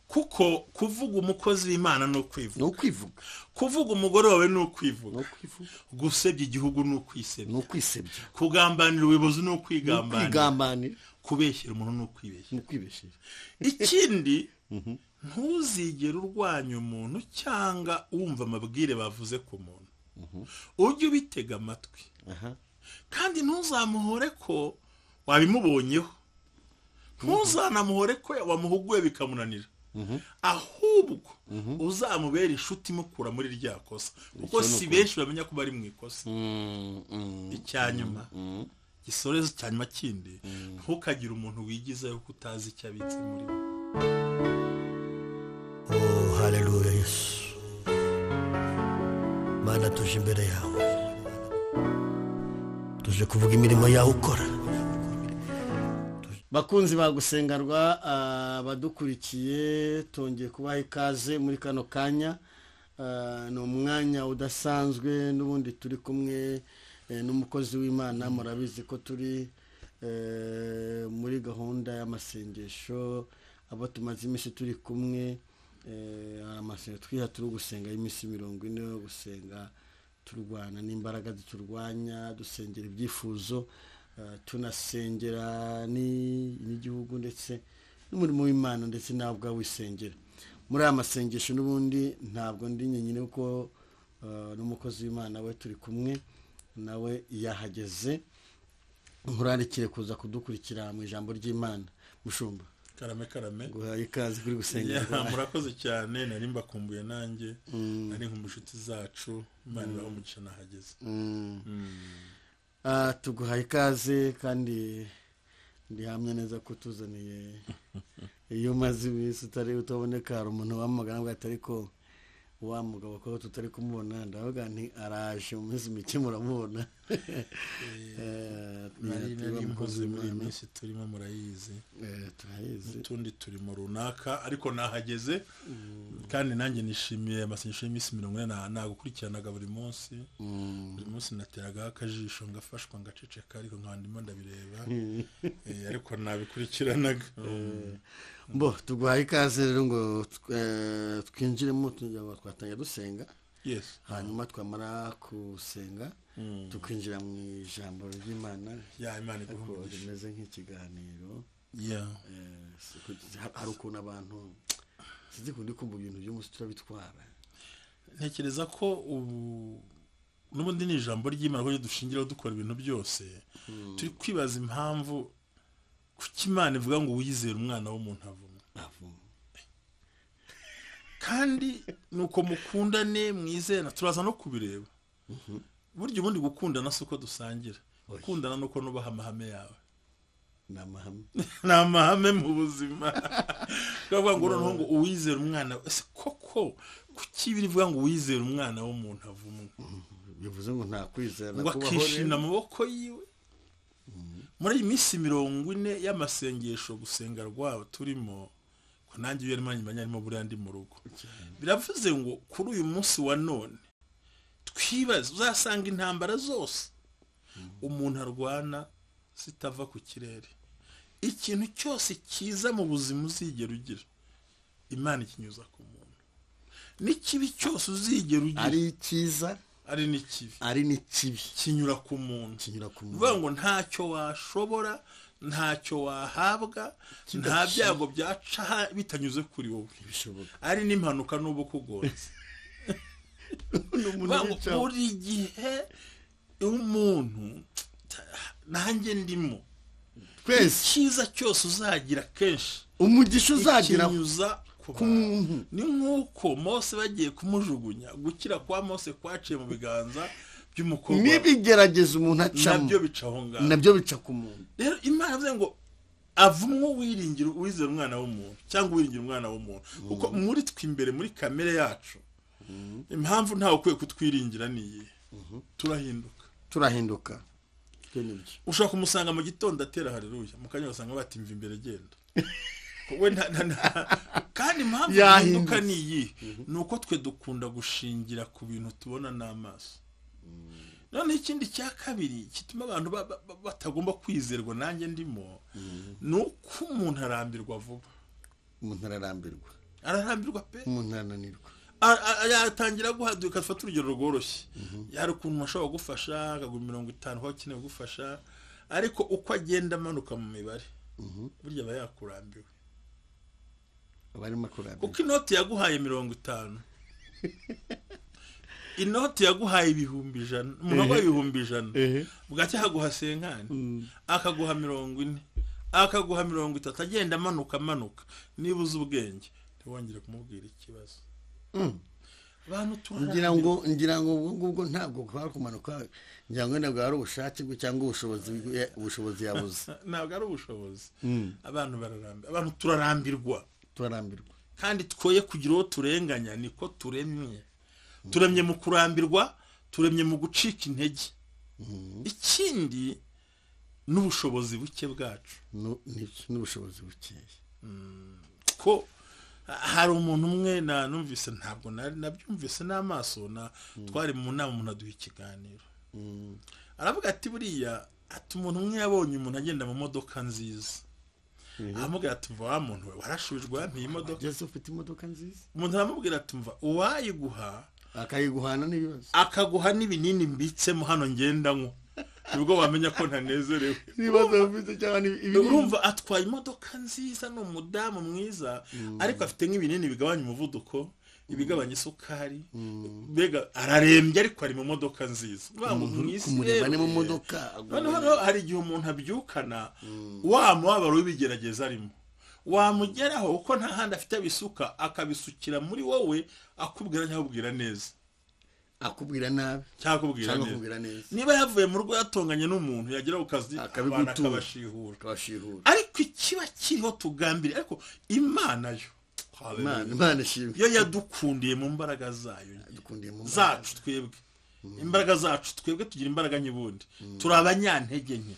kuko kuvuga umukozi w'imana ni ukwivuga ni ukwivuga kuvuga umugore wawe ni ni ukwivuga ukwivuga gusebya igihugu ni ni ukwisebya ukwisebya kugambanira ubuyobozi ni ni ukwigambanira ukwigambanira kubeshyira umuntu ni ukwibeshya ni ukwibeshira ikindi ntuzigere urwanya umuntu cyangwa wumva amabwire bavuze ku muntu ujye ubitega amatwi aha kandi ntuzamuhore ko wabimubonyeho ntuzanamuhore ko wamuhuguye bikamunanira ahubwo uzamubera inshuti imukura muri rya kosa kuko Icyo ni si ukuri. benshi bamenya ko bari mu ikosa Mm, mm, icya nyuma gisorezo cya nyuma kindi ntukagire umuntu wigizaho ko utazi icyo abitse muri we Oh, haleluya yesu mana tuje imbere yawe tuje kuvuga imirimo yawe ukora bakunzi bagusengarwa abadukurikiye tongeye kubaha ikaze muri kano kanya Ah, ni umwanya udasanzwe n'ubundi turi kumwe eh, n'umukozi w'imana murabizi ko turi eh, muri gahunda y'amasengesho abo tumaze iminsi turi kumwe eh, hari amasengesho twiha turi gusenga y'iminsi mirongo ine yo gusenga turwana n'imbaraga ziturwanya dusengera ibyifuzo eh, tunasengera ni- n'igihugu ndetse n'umurimo w'imana ndetse nawe ubwawe wisengera muri aya masengesho n'ubundi ntabwo ndi nyenyine kuko eh, n'umukozi w'imana we turi kumwe nawe yahageze nkurarikire kuza kudukurikira mu ijambo ry'imana mushumba karame karame guhaye ikaze kuri Ya, gusengera murakoze cyane nari mbakumbuye nanjye nari nk'umushuti zacu imana ibaha umugisha nahageze Ah, tuguhaye ikaze kandi ndihamya neza ko tuzaniye iyo umaze iminsi utari utaboneka hari umuntu wamagana avuga ati ariko wa mugabo ko tutari kumubona ndavuga nti araje mu minsi mike muramubona Eh, nari tuba nari mpuze mukozi muri iyi w'Imana. minsi turimo murayizi Eh, turayizi n'utundi turimo runaka ariko nahageze kandi nanjye nishimiye amasengesho y'iminsi mirongo ine na- nagukurikiranaga buri munsi buri munsi nateragaho akajisho ngafashwa ngaceceka ariko nkandimo ndabireba Eh, ariko nabikurikiranaga bo tuguhaye ikaze rero ngo eh, twinjiremo tujya- twatangira dusenga yesi hanyuma twamara gusenga tukinjira mu ijambo ry'imana ya imana iguhe ariko umugisha rimeze nk'ikiganiro ya eh, si uko- ha- hari ukuntu abantu sinzi kundi kumva ibintu by'umunsi turabitwara ntekereza ko ubu n'ubundi ni ijambo ry'imana kuko dushingiraho dukora ibintu byose turi kwibaza impamvu kuki imana ivuga ngo wizere umwana w'umuntu avumwe avuma kandi ni uko mukundane mwizena turaza no kubireba burya ubundi gukundana si uko dusangira gukundana ni uko nubaha amahame yawe ni amahame ni amahame mu buzima bavuga ngo noneho ngo uwizera umwana we." ese koko kuki birivuga ngo uwizera umwana w'umuntu avumwe bivuze ngo nta kwizera ngo kubaho akishimira rero. amaboko yiwe muri iyi minsi mirongo ine y'amasengesho gusenga rwabo turimo ko nanjye iyo arimo nyuma arimo buriya ndi mu rugo biravuze ngo kuri uyu munsi wa none twibaze uzasanga intambara zose umuntu arwana zitava ku kirere ikintu cyose cyiza mu buzima uzigera ugira imana ikinyuza ku muntu n'ikibi cyose uzigera ugira ari cyiza ari n'ikibi ari n'ikibi kinyura ku muntu kinyura ku ni ukuvuga muntu ngo ntacyo washobora ntacyo wahabwa nta byago byaca bitanyuze kuri wowe bishoboka ari n'impanuka n'ubu ukugonze n'umuntu Ni ukuvuga ngo wicaho buri gihe umuntu nanjye ndimo twese icyiza cyose uzagira kenshi umugisha uzagira ikinyuza ku ku muntu. muntu ni nk'uko mose bagiye kumujugunya gukira kwa mose kwaciye mu biganza by'umukobwa we. n'ibigerageza umuntu acamo nabyo bica aho ngaho nabyo bica ku muntu rero imana yavuze ngo avumwe uwiringira uwizera umwana w'umuntu cyangwa uwiringira umwana w'umuntu kuko muri twe imbere muri kamere yacu impamvu ntawe ukwiye kutwiringira ni iyi turahinduka turahinduka ibyo ni byo ushobora kumusanga mu gitondo atera hareruya mu kanya ugasanga batimva imbere genda we nta- nta- nta- kandi impamvu Yahindutse. ihinduka ni iyi ni uko twe dukunda gushingira ku bintu tubona n'amaso noneho ikindi cya kabiri gituma abantu ba- ba- ba- batagomba kwizerwa nanjye ndimo ni uko umuntu arambirwa vuba umuntu ararambirwa ararambirwa pe umuntu arananirwa A- a- yatangira guhaduka afata urugero rworoshye hari ukuntu ashobora kugufasha akagura mirongo itanu aho akeneye kugufasha ariko uko agenda amanuka mu mibare burya aba yakurambiwe aba arimo kurambirwa kuko inoti yaguhaye mirongo itanu inoti yaguhaye ibihumbi ijana umuntu aguha ibihumbi ijana ehe bwacya akaguha senkani akaguha mirongo ine akaguha mirongo itatu agenda amanuka amanuka niba uzi ubwenge ntiwongere kumubwira ikibazo abantu turahari ngira ngo ngira ngo ubwo ngubwo ntabwo kwari kumanuka ngira ngo ntabwo ari ubushake bwe cyangwa ubushobozi bwe- ubushobozi yabuze ntabwo ari ubushobozi abantu bararambirwa abantu turarambirwa turarambirwa kandi twoye kugira uwo turenganya niko turemye turemye mu kurambirwa turemye mu gucika intege ikindi n'ubushobozi buke bwacu Nu- ni- n'ubushobozi bukeya ko hari umuntu umwe na numvise ntabwo nari nabyumvise n'amaso na twari mu nama umuntu aduha ikiganiro aravuga ati buriya ati umuntu umwe yabonye umuntu agenda mu modoka nziza aramubwira ati mva wa muntu we warashubijwe wampiye imodoka ugeze ufite imodoka nziza umuntu aramubwira ati mva uwayiguha akayiguhana n'ibibazo akaguha n'ibinini mbitsemo hano ngendanywa nibwo wamenya ko ntanezerewe ibibazo bafite cyangwa ni- ibinini urumva atwaye imodoka nziza ni umudamu mwiza ariko afite nk'ibinini bigabanya umuvuduko ibigabanya isukari mbega ararembye ariko ari mu modoka nziza Uvuga ngo mu isi kumureba ni mu rero, modoka noneho rero hari igihe umuntu abyukana wa mubabaro w'ibigerageza arimo wamugeraho kuko nta handi afite abisuka akabisukira muri wowe akubwira cyangwa akubwira neza akubwira nabi cyangwa akubwira cyangwa neza akubwira neza niba yavuye mu rugo yatonganye n'umuntu yagera ku kazi abantu Akabigutura. akabashihura akabashihura ariko ikiba kiriho tugambire ariko imana yo imana imana ishimwe yo yadukundiye mu mbaraga zayo dukundiye mu mbaraga. zacu twebwe imbaraga zacu twebwe tugira imbaraga ny'ubundi turi abanyantege nke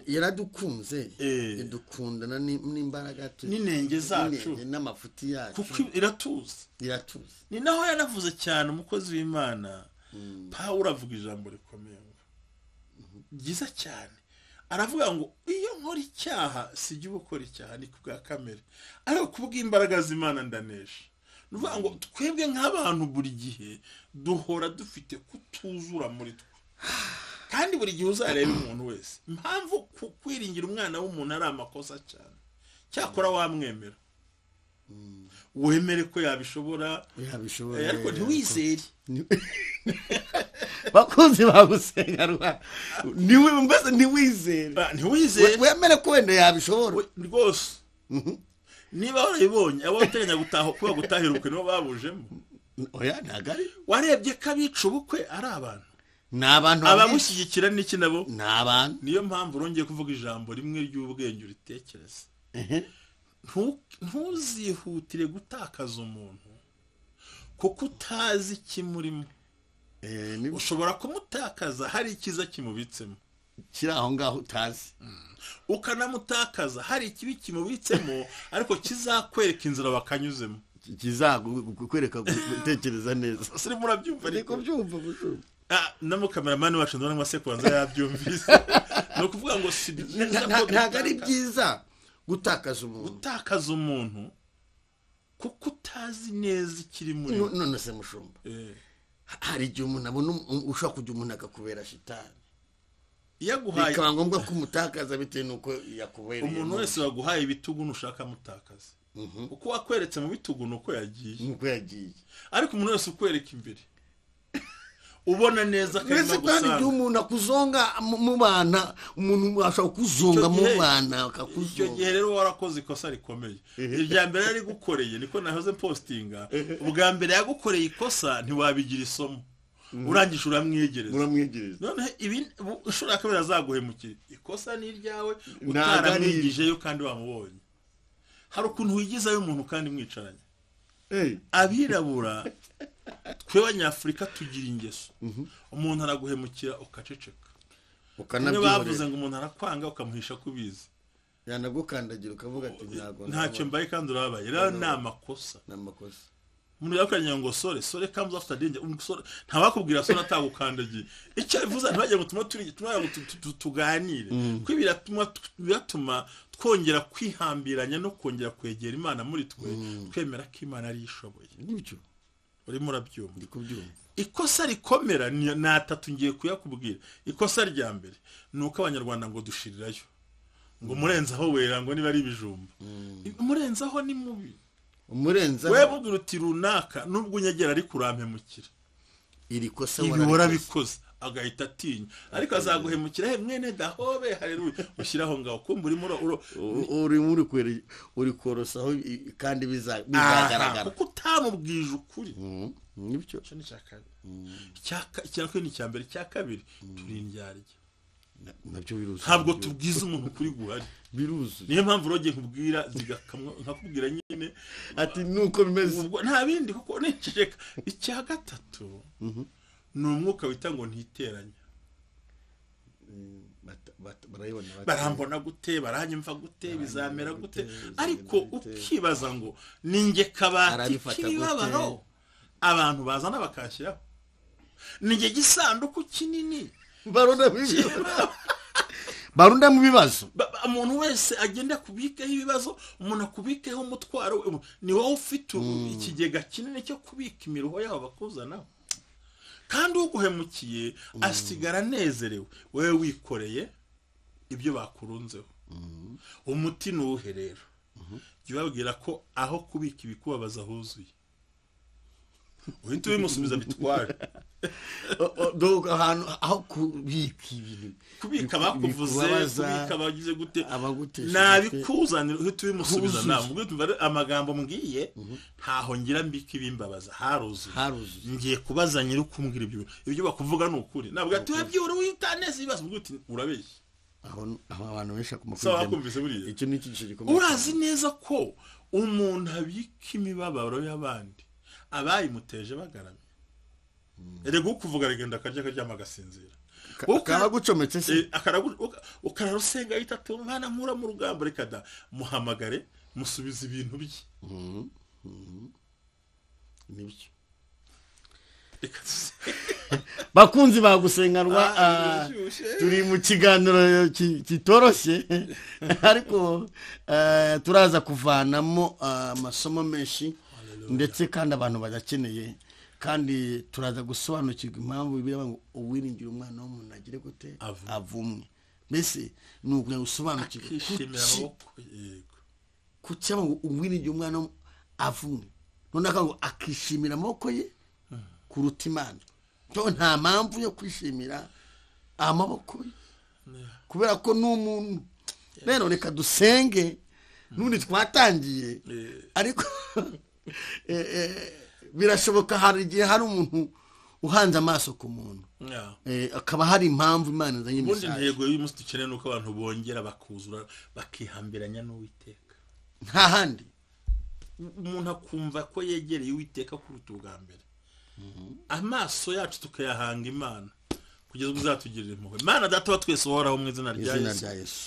yaradukunze Eh. idukundana ni- n'imbaraga tu- N'inenge zacu. n'inenge n'amafuti yacu kuko iratuzi iratuza ni naho yanavuze cyane umukozi w'imana pawulo avuga ijambo rikomeye ngo ryiza cyane aravuga ngo iyo nkora icyaha sijya ubukora icyaha ni ku bwa kamere ariko ku bw'imbaraga z'imana ndanesha ni ukuvuga ngo twebwe nk'abantu buri gihe duhora dufite kutuzura muri twe kandi buri gihe uzareba umuntu wese impamvu ku- kwiringira umwana w'umuntu ari amakosa cyane cyakora wamwemera wemere ko yabishobora Eh, yabishobora ariko ntiwizere bakunzi bagusenga rwa niwe mbese ntiwizere Ah, ntiwizere wemere ko wenda yabishobora we- rwose niba warabibonye abo wateganya gutaha kuba gutahirukwe nibo babujemo oya ntabwo ari warebye ko abica ubukwe ari abantu ni abantu babishe. abamushyigikira n'iki nabo ni abantu niyo mpamvu urongeye kuvuga ijambo rimwe ry'ubwenge uritekereze Ehe. Ntu- ntuzihutire gutakaza umuntu kuko utazi ikimurimo Eh, ni- ushobora kumutakaza hari icyiza kimubitsemo kiri aho ngaho utazi ukanamutakaza hari ikibi kimubitsemo ariko kizakwereka inzira bakanyuzemo kizakwereka gutekereza neza siri murabyumva ni ariko kubyumva gushumva Ah, na mukameramani wacu ndabona amasekuranza yabyumvise ni ukuvuga ngo si byiza ko ntabwo ari gutakaza- byiza gutakaza umuntu gutakaza umuntu kuko utazi neza ikiri muri No- none se mushumba Eh, hari igihe umuntu abona um- ushobora kugira umuntu akakubera shitani iyo aguhaye bikaba ngombwa ko umutakaza bitewe n'uko yakubereye umuntu mu- wese waguhaye ibitugu ntushaka amutakaza uko wakweretse mu bitugu ni uko yagiye nuko yagiye ariko umuntu wese ukwereka imbere ubona neza ko ndetse arimo kandi gusanga igihe umuntu akuzonga mu- mu bana umuntu ashobora kuzonga mu Icyo gihe- bana icyo gihe akakuzonga rero warakoze ikosa rikomeye irya mbere yari gukoreye niko nahoze postinga ubwa mbere yagukoreye ikosa ntiwabigira isomo urangije uramwegereza uramwegereza noneho ibi- bu- inshuro ya kabiri azaguhemukira ikosa ni iryawe Ntabwo ari utaramwigijeyo kandi wamubonye hari ukuntu wigizayo umuntu kandi mwicaranye abirabura twe abanyafurika tugira ingeso umuntu araguhemukira ukaceceka niyo bavuze ukanabyihorera ngo umuntu arakwanga ukamuhisha ko ubizi yanagukandagira ukavuga ati ntabwo ntacyo mbaye kandi urababaye rero ni amakosa ni amakosa umuntu yakuranye ngo sore sore comes after danger umusore ntawakubwira sore atagukandagiye icyo bivuze ntibagira ngo tume turi tume ngo tu- tu- tu- tuganire kuko biratuma biratuma twongera kwihambiranya no kongera kwegera imana muri twe twemera ko imana ari yo ishoboye gutyo urimo urabyumva ndi kubyumva ikosa rikomera ni ni atatu ngiye kuyakubwira ikosa rya mbere ni uko abanyarwanda ngo dushirirayo ngo murenzaho wera ngo niba ari ibijumba murenzaho ni mubi umurenza we bubwira uti runaka nubwo unyegera ariko urampemukira iri kosa ibi warabikoze. warabikoze agahita atinya ariko azaguhemukira he mwene dahobe hareruye ushyiraho ngaho kumva urimo ura- ura- U- urimo uri kwere- uri korosaho i- kandi biza- aha bizagaragara kuko utamubwije ukuri Mhm, nibyo icyo ni icya kabiri Icya ka- icya kabiri ni icya mbere icya kabiri turi indyarya Na- nabyo biruzuye ntabwo tubwiza umuntu ukuri guhari biruzuye niyo mpamvu urogiye nkubwira zigakamwa nkakubwira nyine ati nuko bimeze ubwo nta bindi kuko niceceka icya gatatu ni umwuka wita ngo ntiteranye Bata- bata- barayibona bata- barambona gute baranyumva gute bizamera gute ariko ukibaza ngo ninjye kabati Arabifata k'imibabaro abantu bazana bakashyiraho ninjye gisanduku kinini barunda mu bibazo barunda mu bibazo Ba- ba- umuntu wese agenda kubikaho ibibazo umuntu akubikeho umutwaro we ni wowe ufite ubu ikigega kinini cyo kubika imiruho yabo bakuzanaho kandi uguhemukiye asigara anezerewe wowe wikoreye ibyo bakurunzeho umuti ni uwuhe rero jya ubabwira ko aho kubika ibikubabaza huzuye uhita ubimusubiza bitware O- o- do- ahantu aho kubika ibintu kubika bakuvuze bikubabaza, kubika abagize gute abagutesha umutwe. nabikuzanira uhita ubimusubiza Huzuye. nawe ubwo tumva ari amagambo mbwiye ntaho ngira mbika ibimbabaza haruzuye haruzuye ngiye kubaza nyiri kumbwira ibyo ibyo bakuvuga ni ukuri ntabwo ati wabyura witaneze ibibazo ubwo uti urabeshya aho aho abantu benshi sawa bakumva wakumvise buriya icyo ni icyiciro gikomeye urazi neza ko umuntu abika imibabaro y'abandi abayimuteje bagaramye erega ukuvuga aragenda akarya akaryama agasinzira Ka- Wowe uka- kaba gucometse se Eh, akaragu- uka- ukararusenga yita ati umwana mpura mu rugamba reka da muhamagare musubiza ibintu bye nibyo reka tuze- bakunzi Ah, bagusenganwa ah, birashyushye. turi mu kiganiro ki- kitoroshye ariko eh, turaza kuvanamo ah, amasomo menshi ndetse kandi abantu bayakeneye kandi turaza gusobanukirwa impamvu bibiliya ivuga ngo uwiringira umwana w'umuntu agire gute Avumwe. avumwe mbese ni ukugira ngo usobanukirwe akishimira kuki- amaboko yego kuki aba ngo umwiringira umwana w'umuntu avumwe noneho ngo akishimira amaboko ye kuruta imana to nta mpamvu yo kwishimira amaboko ye kubera ko ni umuntu rero reka dusenge n'ubundi twatangiye Eh. ariko eh, eh, birashoboka hari igihe hari umuntu uhanze amaso ku muntu Yeah. Eh, akaba hari impamvu imana izanye ubundi imisanzu intego y'uyu munsi dukeneye ni uko abantu bongera bakuzura bakihambiranya n'uwiteka nta handi umuntu akumva ko yegereye uwiteka kuruta ubwa mbere amaso yacu tukayahanga imana kugeza ubwo izatugirira impuhwe mana data wa twese uhoraho mu izina rya izina yesu rya yesu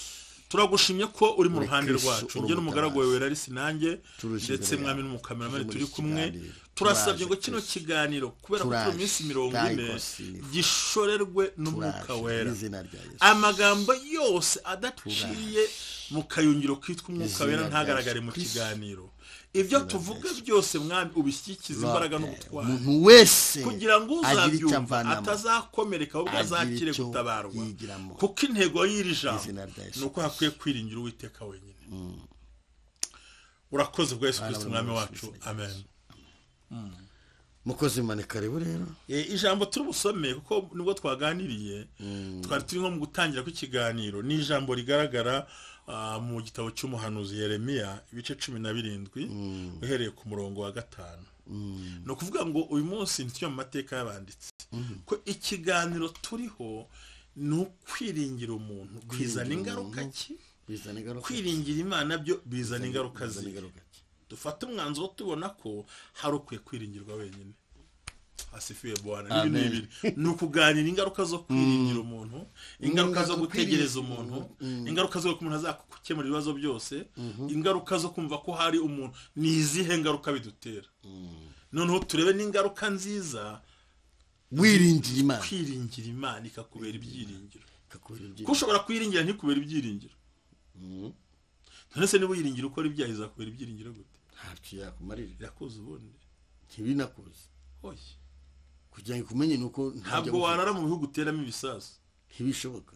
turagushimye ko uri mu Uri ruhande Kristo, rwacu uri njye n'umugaragu wawe wera ari sinanjye Turuje ndetse imbere mwami yawe. n'umukameramani Tuje muri turi iki kumwe kiganiro. turasabye Turaje ngo kino Kristo. kiganiro kubera ko turi Turaje. iminsi mirongo ine Tayikosini. gishorerwe n'umwuka Turaje wera n'izina rya Yesu. amagambo yose adaciye mu kayungiro kitwa umwuka Izina wera rya ntagaragare mu Kristo. kiganiro ibyo tuvuga byose mwami ubishyikize imbaraga n'ubutwari umuntu wese kugira ngo agire icyo uzabyumva avanamo. atazakomereka ahubwo Agire azakire icyo gutabarwa yigiramo. kuko intego y'iri jambo Izina rya Yesu ni uko hakwiye kwiringira uwiteka wenyine urakoze bwa yesu kirisiti umwami Yesu wacu Kristo. amen mukozi manika rero rero Eh, ijambo turi busome kuko nibwo twaganiriye twari turi nko mu gutangira kw'ikiganiro ni ijambo rigaragara ah, mu gitabo cy'umuhanuzi yeremiya ibice cumi na birindwi uhereye ku murongo wa gatanu ni ukuvuga ngo uyu munsi ntitujya mu mateka y'abanditsi ko ikiganiro turiho ni ukwiringira umuntu bizana ingaruka ki bizana ingaruka kwiringira imana byo bizana ingaruka bizana zihe ingaruka ki? dufate umwanzuro tubona ko hari ukwiye kwiringirwa wenyine hasifiye bwana n'ibi ni Amen. ibiri ni ukuganira ingaruka zo kwiringira umuntu ingaruka zo Ingaruka zo gutegereza kwiringira umuntu ingaruka zo ko umuntu azakukemura ibibazo byose ingaruka zo kumva ko hari umuntu ni izihe ngaruka bidutera noneho turebe n'ingaruka nziza wiringiye imana kwiringira imana ikakubera ibyiringiro ikakubera ko ibyiza ushobora kuyiringira ntikubera ibyiringiro none se niba uyiringira ukora ibyaha izakubera ibyiringiro gute ntabyo yakumarira irakuzi ubundi ntibinakuze hoye kugira ngo umenye ni uko ntabyo ntabwo warara mu bihugu uteramo ibisasu ntibishoboka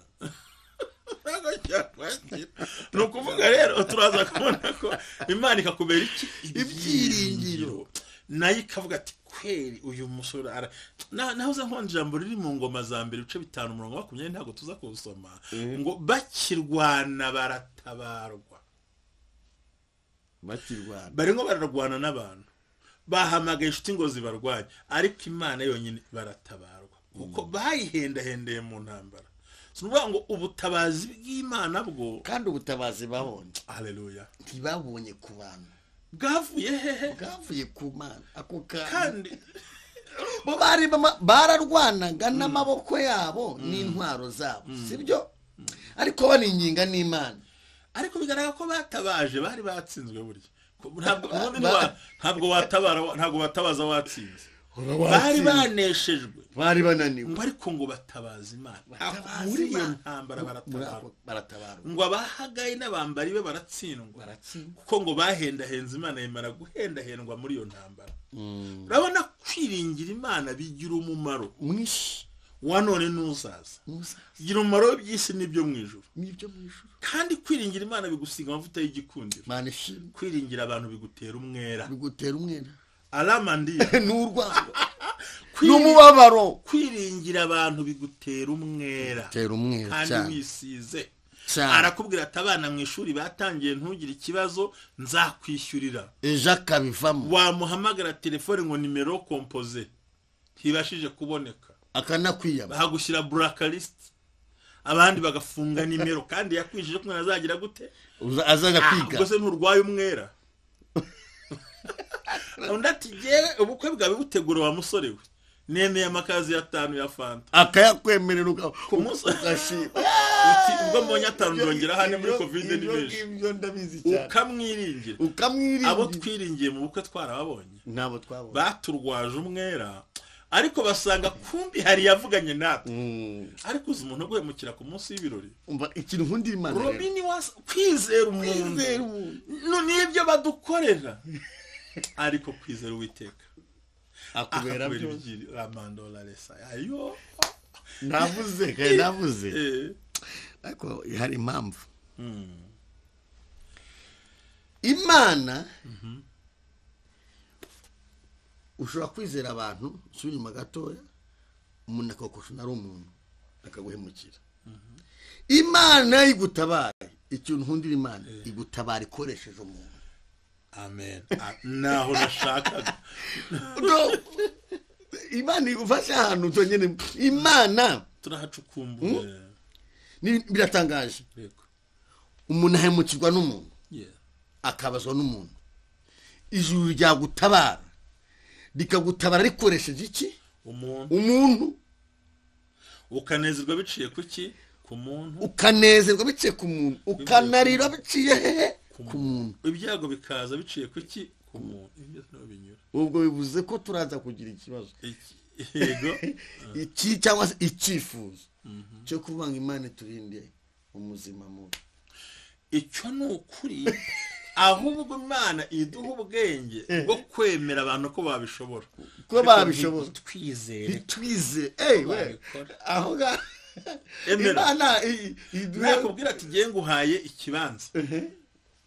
ni ukuvuga rero turaza kubona ko imana ikakubera iki Ibyiringiro. nayo ikavuga ati kweri uyu musore ara Na- naho uza nkunda ijambo riri mu ngoma za mbere ibice bitanu umurongo wa makumyabiri ntabwo tuza kuwusoma ngo bakirwana baratabarwa bakirwana barimo bararwana n'abantu bahamagaye inshuti ngo zibarwanye ariko imana yonyine baratabarwa kuko bayihendahendeye mu ntambara si ukuvuga ngo ubutabazi bw'imana bwo kandi ubutabazi babonye hareruya ntibabonye ku bantu bwavuye hehe bwavuye ku mana ako kantu kandi bo bari bama- bararwanaga n'amaboko yabo n'intwaro zabo sibyo ariko baninginga n'imana ariko bigaragara ko batabaje bari batsinzwe burya Ko ntabwo ubundi Ba- ntiwa- ntabwo watabara ntabwo batabaza watsinze bari bari ba- baneshejwe bari bananiwe ngo ariko ngo batabaze imana Batabaze muri iyo Imana. ntambara Muri baratabara ako- baratabarwa ngo abahagaye n'abambari be baratsindwa baratsindwa kuko ngo bahendahenze imana yemera guhendahendwa muri iyo ntambara urabona kwiringira imana bigira umumaro mwinshi wa none n'uzaza muzaza bigira umumaro w'iby'isi n'ibyo mu ijuru n'ibyo mu ijuru kandi kwiringira imana bigusiga amavuta y'igikundiro mana ishimwe kwiringira abantu bigutera umwera bigutera umwera aramandiye n'urwango Kwiri- n'umubabaro kwiringira abantu bigutera umwera tera umwera kandi cyane wisize cyane. arakubwira ati abana mu ishuri batangiye ntugire ikibazo nzakwishyurira ejo akabivamo wamuhamagara telefone ngo nimero kompoze ntibashije kuboneka akanakwiyama bahagushyira burakarisiti abandi bagafunga nimero kandi yakwishyuje kumwe azagira gute Uza- azajya kwiga ubwo se nturwaye umwera undi ati yewe ubukwe bwawe butegura wa musore we nemeye amakazi y'atanu ya fanta akayakwemerera munsi- ugashima uti ubwo mbonye atanu ndongera hano muri kovide ni benshi ibyo ndabizi cyane ukamwiringira abo ukamwirinda twiringiye mu bukwe twarababonye ntabwo twabona baturwaje umwera ariko basanga kumbi hari yavuganye natwe ariko uzi umuntu wo guhemukira ku munsi w'ibirori umva ikintu nkunda imana rero robini wasa kwizera umuntu Kwizera umuntu. No, nibyo badukorera ariko kwizera uwiteka akubera akakubera byose ibigiri ramandora resa ayo navuze kare navuze eh, ariko hari impamvu imana ushobora kwizera abantu usubira inyuma gatoya umuntu akakosha ari umuntu akaguhemukira imana igutabara ikintu nkundira imana igutabara ikoresheje umuntu amen Ah, naho nashakaga No. imana igufashe ahantu byonyine imana turahacukumbura ni- biratangaje Yego. umuntu ahemukirwa n'umuntu Yeah. akabazwa n'umuntu ijuru ryagutabara rikagutabara rikoresheje iki umuntu umuntu ukanezerwa biciye ku ki ku muntu ukanezerwa biciye ku muntu ukanarira biciye hehe ku muntu ibyago bikaza biciye ku ki ku muntu ibyo byose ntabwo binyura ubwo bivuze ko turaza kugira ikibazo Iki- yego iki cyangwa se icyifuzo cyo kuvuga ngo imana iturinde umuzima mubi icyo ni ukuri ahubwo imana iduha ubwenge bwo kwemera abantu ko babishobora ko babishobora twizere ntitwize ewe Babikora. aho ngaho Emera. imana i- iduhe nakubwira ati ngiye nguhaye ikibanza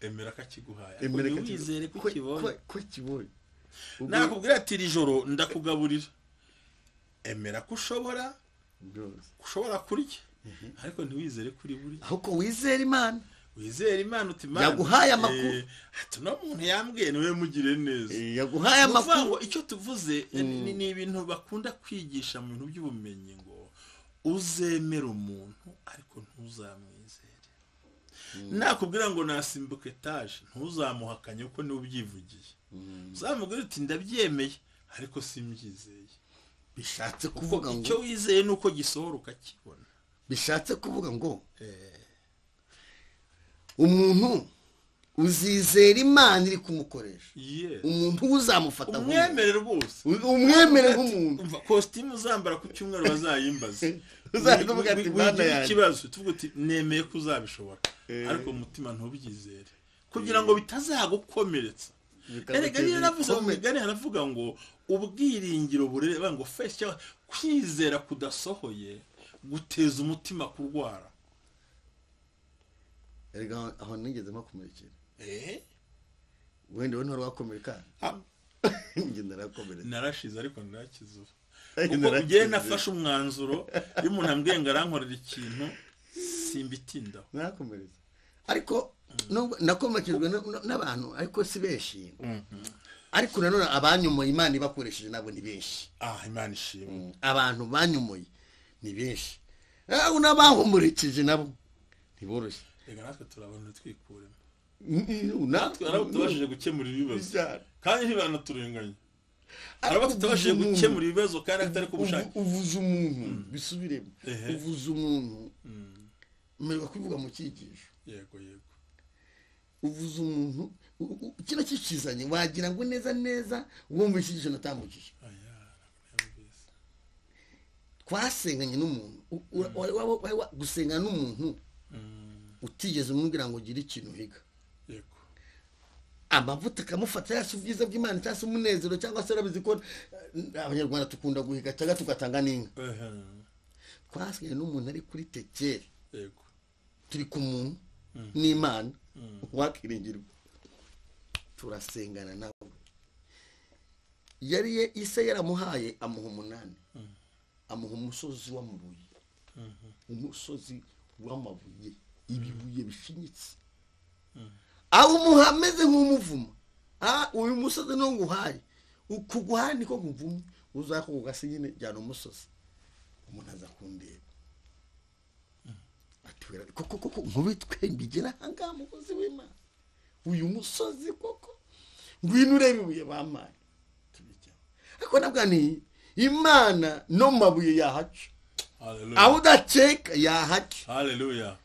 emera ko akiguhaye ariko Emera ko ujye wizere ko ko- ukibonye ko- ko kibonye Ubwo- nakubwira ati iri joro ndakugaburira emera ko ushobora byose. ko ushobora kurya ariko ntiwizere ko uri burya ahubwo wizera imana wizera imana uti imana Yaguhaye amakuru. eh, ati uno muntu yambwiye niwe mugire neza yaguhaye ni ukuvuga amakuru ngo icyo tuvuze eh, ni ni ibintu bakunda kwigisha mu bintu by'ubumenyi ngo uzemere umuntu ariko ntuzamwizere nakubwira ngo nasimbuka etaje ntuzamuhakanye kuko niwe ubyivugiye uzamubwira uti ndabyemeye ariko simbyizeye bishatse kuko kuvuga ngo icyo wizeye ni uko gisohora ukakibona bishatse kuvuga ngo umuntu uzizera imana iri kumukoresha Yes. umuntu we uzamufata nk'umuntu umwemerere rwose umwemere nk'umuntu umva kositimu uzambara ku cyumweru bazayimbaza Uzaza uvuga ati, "Mana yanjye." ikibazo tuvuga uti nemeye ko uzabishobora ariko mu mutima ntubyizere kugira ngo bitazagukomeretsa erega bikaguteza niyo navuze ngo ibikomere. migani haravuga ngo ubwiringiro burere banga ngo fesi cyangwa kwizera kudasohoye guteza umutima kurwara erega aho- aho nigeze mpakomerekera eee wenda we ntiwari Ah. njye narakomeretse narashize ariko narakize ubu Ariko ubwo narakize. ugiye nafashe umwanzuro iyo umuntu ambwiye ngo arankorera ikintu simbitindaho narakomeretse ariko nubwo nakomerekejwe na- na- n'abantu ariko si benshi ariko nanone abanyumuye imana ibakoresheje nabo ni benshi ah imana ishimwe abantu banyumuye ni benshi aho n'abahumurikije nabo ntiboroshye reka natwe turabona twikuremo natwe hari abatubashije gukemura ibibazo kandi ntibanaturenganyi hari abatubashije umuntu- gukemura ibibazo kandi atari ku bushake Uvu- uvuze umuntu bisubiremo Ehe. uvuze umuntu mperwa kubivuga mu cyigisho yego yego uvuze umuntu u- u- kiba kikizanye wagira ngo neza neza wumva icyigisho natambukije aya narabizi twasenganye n'umuntu U- u- wari wa- wari wa- gusengana n'umuntu utigeze umubwira ngo ugire ikintu uhiga yego amavuta akamufata yasi ubwiza bw'imana cyangwa se umunezero cyangwa se urabizi ko eh, abanyarwanda dukunda guhiga cyangwa tugatanga n'inka Ehe, twasenganye n'umuntu ari kuri tekeri yego turi ku muntu n'imana wakiringirwa turasengana nawe yari ye isa yaramuhaye amuha umunani amuha umusozi w'amabuye umusozi w'amabuye ibibuye bishinyitse awumuha ameze nk'umuvuma Ah, uyu musozi niwo nguhaye ukuguhaye niko kuvumye uzakugasi nyine jyana umusozi umuntu aza kundeba atubwira ati, koko koko nkubitwe mbigira ahangaha umukozi w'imana uyu musozi koko ngwino urebe ibuye bampaye tubijyaho ariko nabwo ni imana no mu mabuye yahaca aho haleluya udaceka yahaca haleluya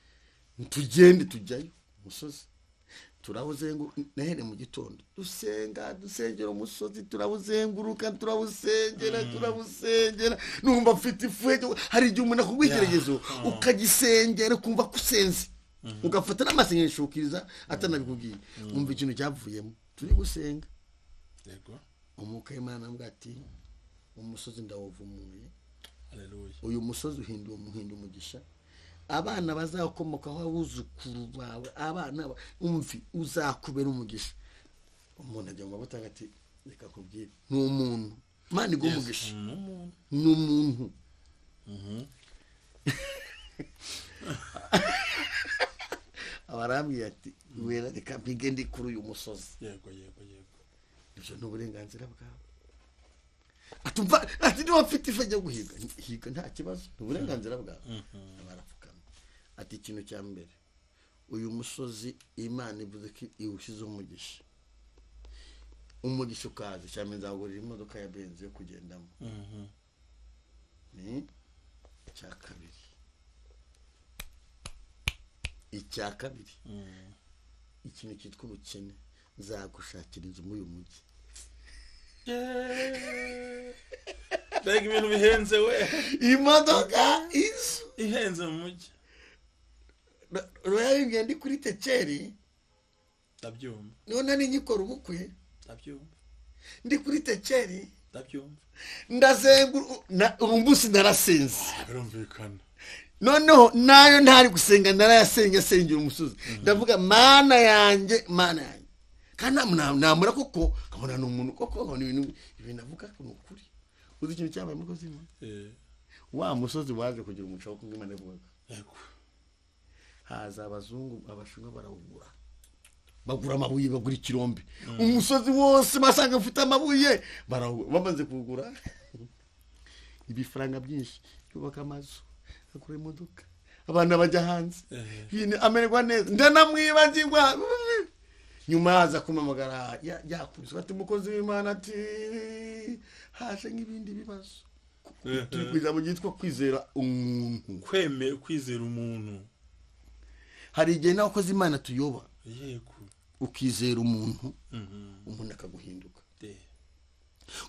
tugende tujyayo umusozi turawuzenguruka nahere mu gitondo dusenga dusengera umusozi turawuzenguruka turawusengera turawusengera numva mfite ifurege hari igihe umuntu akugwa igeregezo ukagisengera ukumva ko usenze ugafata n'amasengesho ukiriza atanabikubwiye wumva ikintu cyavuyemo turi gusenga yego umwuka w'imana mbwa ati umusozi ndawuvumuye haleluya uyu musozi uhinduye umuhindu umugisha abana bazakomokaho abuzukuru bawe abana ba- umvi uzakubera umugisha umuntu ajya mu mavuta ati reka kubwire ni umuntu imana igwa umugisha umuntu ni umuntu abarambwiye ati wera reka mpige ndi kuri uyu musozi yego yego yego ibyo ni uburenganzira bwawe atumva ati niba mfite ifa ryo guhiga higa nta kibazo ni uburenganzira bwawe barapfukama ati ikintu cya mbere uyu musozi imana ivuze ko iwushyizeho umugisha umugisha ukaza cya mbere nzagurira imodoka ya benzi yo kugendamo Mhm. ni icya kabiri icya kabiri Mm. ikintu cyitwa ubukene nzagushakira inzu muri uyu mujyi mbega ibintu bihenze we imodoka inzu ihenze mu mujyi royal ngenda kuri tekeri ndabyumva niho nari nyikora ubukwe ndabyumva ndi kuri tekeri ndabyumva ndazengura umunsi narasinze birumvikana noneho nayo ntari gusenga narayasenge asengera umusozi ndavuga mana yanjye mana yanjye kandi nta- nta- namura koko nkabona ni umuntu koko nkabona ibintu ibintu avuga ko ni ukuri uzi ikintu cyabaye umukozi w'Imana? Eh, wa musozi waje kugira umuco wo kumwe imana ivuga yego haza abazungu abashinwa barawugura bagura amabuye bagura ikirombe umusozi wose basanga ufite amabuye barawugura bamaze kuwugura ibifaranga byinshi yubaka amazu agura imodoka abana bajya hanze Ehe. Yine amererwa neza ndanamwibagirwa nyuma yaza kumamagara ya- yakubiswe ati umukozi w'imana ati haje nk'ibindi bibazo Ehe. turi ku ijambo ryitwa kwizera umuntu kweme kwizera umuntu hari igihe n'abakozi imana tuyoba yego ukizera umuntu Mhm. umuntu akaguhinduka De.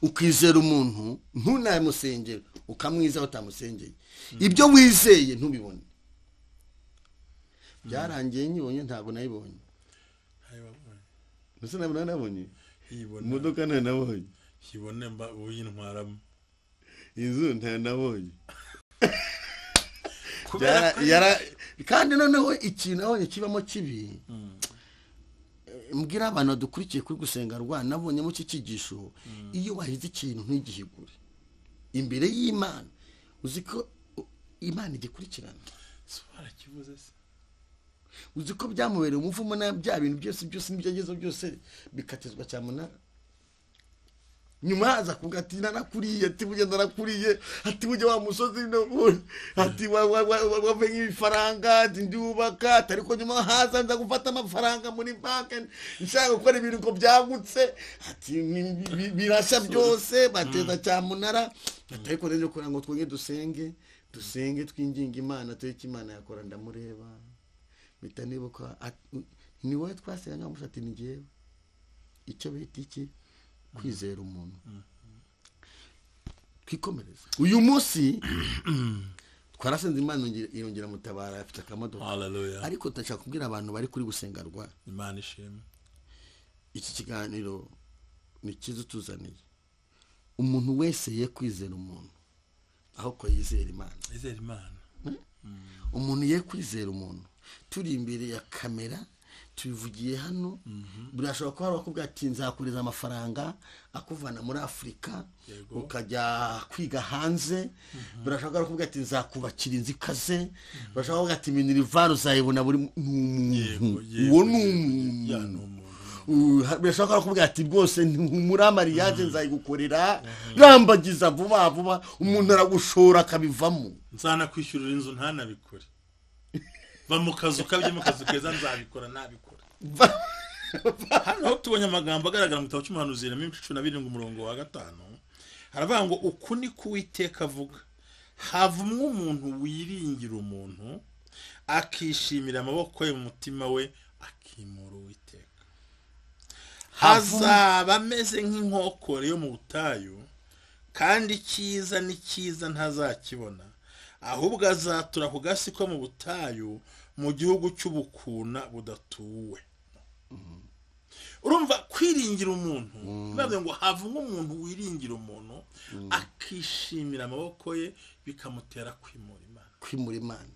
ukizera umuntu ntunamusengere ukamwizaho utamusengeye ibyo wizeye ntubibone byarangiye nyibonye ntabwo nayibonye Hayo baba. ndetse nawe nabonye yibona imodoka ntanabonye yibona mba uyintwaramo inzu ntanabonye kubera Byara- ko yara- kandi noneho ikintu abonye kibamo kibi mbwira abantu badukurikiye kuri gusenga rwa nabonyemo iki cyigisho iyo wahize ikintu ntigihigure imbere y'imana uzi ko uh, imana igikurikirana se barakibuze se uzi ko byamubereye umuvumo na bya bintu byose byose n'ibyo agezeho byose bikatizwa cyamunara nyuma haza kuvuga ati narakuriye ati burya narakuriye ati burya wa musozi no- ati wa- wa- wa- wa- wavanye ibifaranga ati ndiwubaka ati ariko nyuma haza nza gufata amafaranga muri banki nshaka gukora ibirungo byagutse ati ni- bi- birashya byose bateza cyamunara ati ariko rero kugira ngo twongere dusenge dusenge twinginga imana tureke imana yakora ndamureba mpita nibuka ati, ni wowe twasenga musa ati ni njyewe icyo bita iki kwizera umuntu twikomereze uyu munsi twarasenze imana yongera- irongera mutabara afite akamodoka haleluya ariko ndashaka kubwira abantu bari kuri gusengarwa imana ishimwe iki kiganiro ni cyiza utuzaniye umuntu wese ye kwizera umuntu aho ko yizera imana izere imana umuntu ye kwizera umuntu turi imbere ya kamera tubivugiye hano birashobora kuba hari abakobwa ati nzakureza amafaranga akuvana muri afurika Yego. ukajya kwiga hanze birashobora kuba kuvuga ati nzakubakira inzu ikaze birashobora kuvuga ati minerivari uzayibona buri mu- ni umuntu yego, uwo ni yego, ya umuntu ni umuntu Uh, birashobora kuvuga ati rwose muri amariyaje nzayigukorera rambagiza vuba vuba umuntu aragushora akabivamo nzanakwishyurira inzu ntanabikore va mu kazu kabye mu kazu keza nzabikora ntabikora hano aho tubonye amagambo agaragara mu gitabo cy'umuhanuzi na mirongo cumi na birindwi umurongo wa gatanu haravuga ngo uku ni ko uwiteka avuga havumwe umuntu wiringira umuntu akishimira amaboko ye mu mutima we akimura uwiteka hazaba ameze nk'inkokore yo mu butayu kandi icyiza ni cyiza ntazakibona ahubwo azatura ku gasi ko mu butayu mu gihugu cy'ubukuna budatuwe urumva kwiringira umuntu bivuze ngo havumwe umuntu wiringira umuntu akishimira amaboko ye bikamutera kwimura imana kwimura imana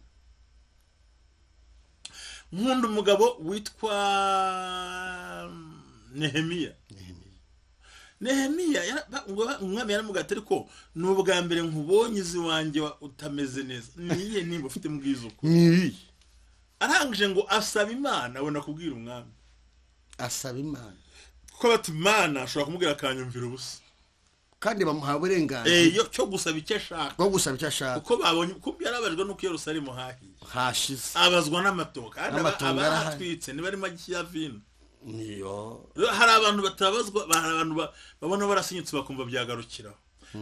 nkunda umugabo witwa nehemiya nehemiya yara- ba- ngo- umwami yaramugaye ati ariko ni ubwa mbere nkubonye izi wanjye wa- utameze neza niye nimba ufite mbwizuko nibi arangije ngo asaba imana abona kubwira umwami asaba imana kuko bati imana ashobora kumubwira akanyumvira ubusa kandi bamuha Eh, uburenganzira yo- cyo gusaba icyo ashaka bwo gusaba icyo ashaka kuko babonye kuko yarabajwe n'uko iyo rusarimo hahiye hashize abazwa n'amatoka kandi aba- N'amatongo arahari. abahatwitse ntibarimo ya vino niyo Rero hari abantu batabazwa ba- hari abantu ba- babona barasinyutse bakumva byagarukiraho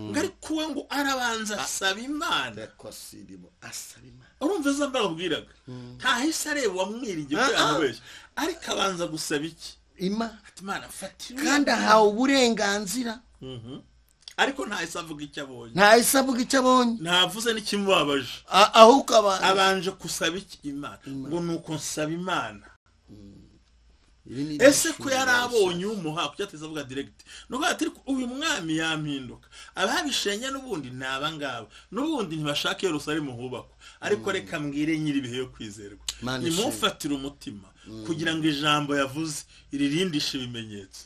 ngo ariko we ngo arabanza asaba imana kwasirimo asaba imana urumva izo mbaraga ubwiraga ntahise areba uwamwiringiye Ah, ko ah. yamubeshya ariko abanza gusaba iki ima ati imana fatira kandi ahawe uburenganzira ariko ntahise avuga icyo abonye ntahise avuga icyo abonye ntavuze n'ikimubabaje A- ahubwo abantu abanje gusaba iki imana ngo ni uko nsaba imana Ibi ni ese ko ibyishimo yari abonye bashaka. umuha kuko yateze avuga diregiti ni ukuvuga ati "Ariko uyu mwami yampinduka ababishenya n'ubundi ni abangaba n'ubundi ntibashaka iyo rusarimo hubakwa ariko reka mbwire nyiri ibihe yo kwizerwa Mana nimufatire umutima kugira ngo ijambo yavuze iririndishe ibimenyetso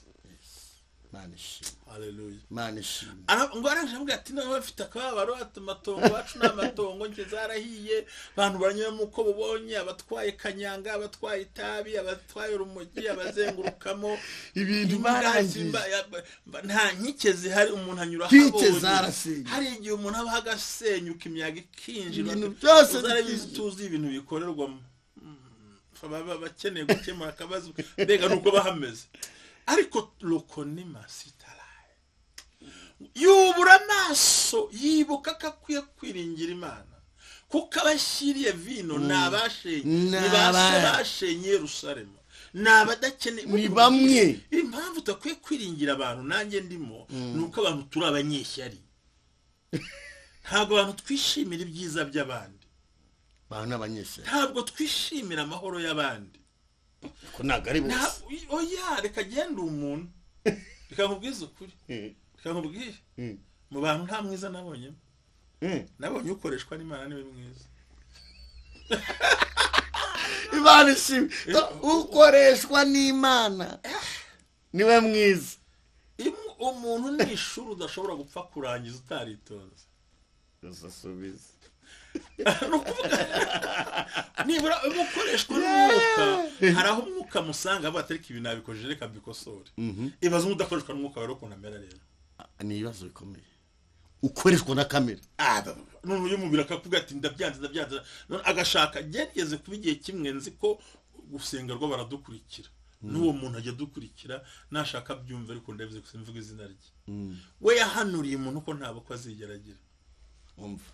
Imana ishimwe haleluya imana ishimwe ngo arangije amubwira ati nawe mfite akababaro ati amatongo wacu ni amatongo njye zarahiye abantu baranyura mu uko bubonye abatwaye kanyanga abatwaye itabi abatwaye urumogi abazengurukamo Ibintu Imbwa barangije. zimba- ya- ba- nta nkike zihari umuntu anyura Nkike ahabonye. zarasenyutse. hari igihe umuntu aba hagasenyuka imiyaga ikinjira Ibintu byose uzarabizi bikinjira. tuzi ibintu bikorerwamo baba bakeneye gukemura akabazo mbega nubwo bahameze ariko lokonima sitarayi yubura amaso yibuka ko akwiye kwiringira imana kuko abashyiriye vino ni abashenye Ni ni ba se aba- bashenye yerusalemu ni abadakeneye ni bamwe impamvu udakwiye kwiringira abantu nanjye ndimo ni uko abantu turi abanyeshyari ntabwo abantu twishimira ibyiza by'abandi abantu n'abanyeshuri ntabwo twishimira amahoro y'abandi ko ntabwo ari nta bose oya reka agende umuntu reka nkubwize ukuri Eh, reka nkubwire eh, mu bantu nta mwiza nabonyemo eh. nabonye ukoreshwa n'imana niwe mwiza imana ishimwe ukoreshwa n'imana niwe mwiza Imu- umuntu ni ishuri udashobora gupfa kurangiza utaritonze uzasubiza ni ukuvuga nibura umukoreshwa n'umwuka hari aho umwuka musanga avuga ati ariko ibi nabikojeje reka mbikosore ibaze umudakoreshwa n'umwuka wari ukuntu amera rero ni ibibazo bikomeye ukoreshwa na kamera none uyu mubiri akavuga ati ndabyanze ndabyanze none agashaka gerageze kuba igihe kimwe nzi ko gusenga rwo baradukurikira n'uwo muntu ajya adukurikira nashaka abyumva ariko ndabizi gusa mvuga izina rye we yahanuriye umuntu ko nta bukwe azigera agira wumva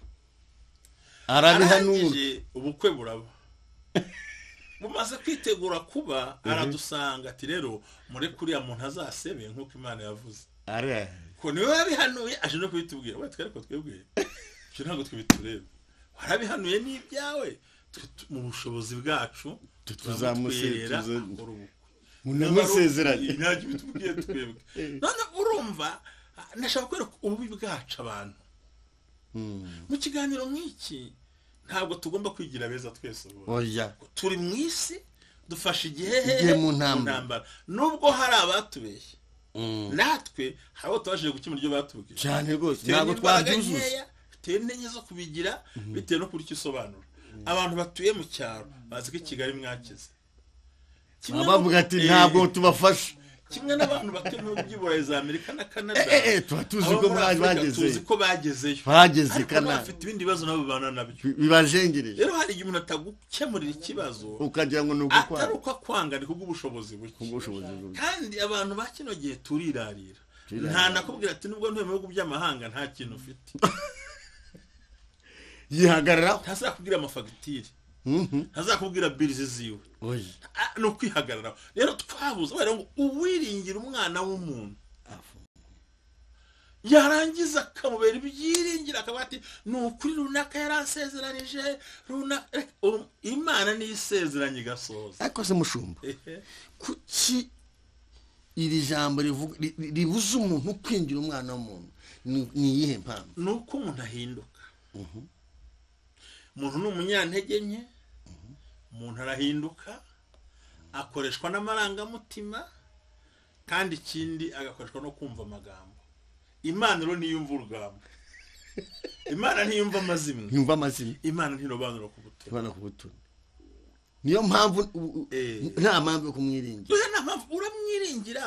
arabihanura arangije ubukwe buraba bumaze kwitegura kuba aradusanga ati rero mureke uriya muntu azasebe nk'uko imana yavuze ara ko niwe wabihanuye aje no kubitubwira we twereko twebwe ibyo ntabwo twe bitureba warabihanuye ni ibyawe twe tu- mu bushobozi bwacu tuzamuse- tuzamutwerera tuza- akora ubukwe munamusezeranye ntacyo bitubwiye twebwe none urumva nashaka kwereka ububi bwacu abantu mu kiganiro nk'iki ntabwo tugomba kwigira beza twese ubu oya turi mu isi dufashe igihe Igihe mu ntambara. nubwo hari abatubeshye natwe hari abo tubashije gukemura ibyo batubwiye cyane rwose Bitewe ntabwo n'imbaraga twabyuzuza nkeya, bitewe n'enye zo kubigira bitewe no kurya icyo isobanura abantu batuye mu cyaro bazi ko i kigali mwakize Kimwe baba bavuga ati n'ubu- ntabwo Eh, tubafasha kimwe n'abantu batuye mu bihugu by'uburayi za amerika na canada Eh, eh, eh, tuba tuzi abo ko muri mwa- Afurika bagezeyo. tuzi ko bagezeyo Bageze i ariko Canada. n'abafite ibindi bibazo nabo babana nabyo bi- bibajengereje rero hari igihe umuntu atagukemurira ikibazo ukagira ngo ni atari ugukwara uko akwanga ni kubw'ubushobozi buke ubushobozi bwe kandi abantu ba kino gihe turirarira nta nakubwira ati nubwo ntuye mu bihugu by'amahanga nta kintu ufite yihagararaho ntazakubwira amafagitire ntazakubwira birizi ziwe oya Ah, ni ukwihagararaho rero twabuze kubera ngo uwiringira umwana w'umuntu yarangiza akamubera ibyiringira akavuga ati ni ukuri runaka yaransezeranije runaka Um, imana niyo isezeranye igasohoza ariko se mushumba Ehe. kuki iri jambo rivuga- ri- ri- ribuza umuntu kwinjira umwana w'umuntu Ni- ni iyihe mpamvu ni uko umuntu ahinduka umuntu ni umunyantege nke umuntu arahinduka akoreshwa n'amarangamutima kandi ikindi agakoreshwa no kumva amagambo imana rero ntiyumva urugamba imana ntiyumva amazimwe yumva amazina imana ntirobanura ku butumwa ibana ku butoni niyo mpamvu u- u- Eh. nta mpamvu yo kumwiringira Dore nta mpamvu uramwiringira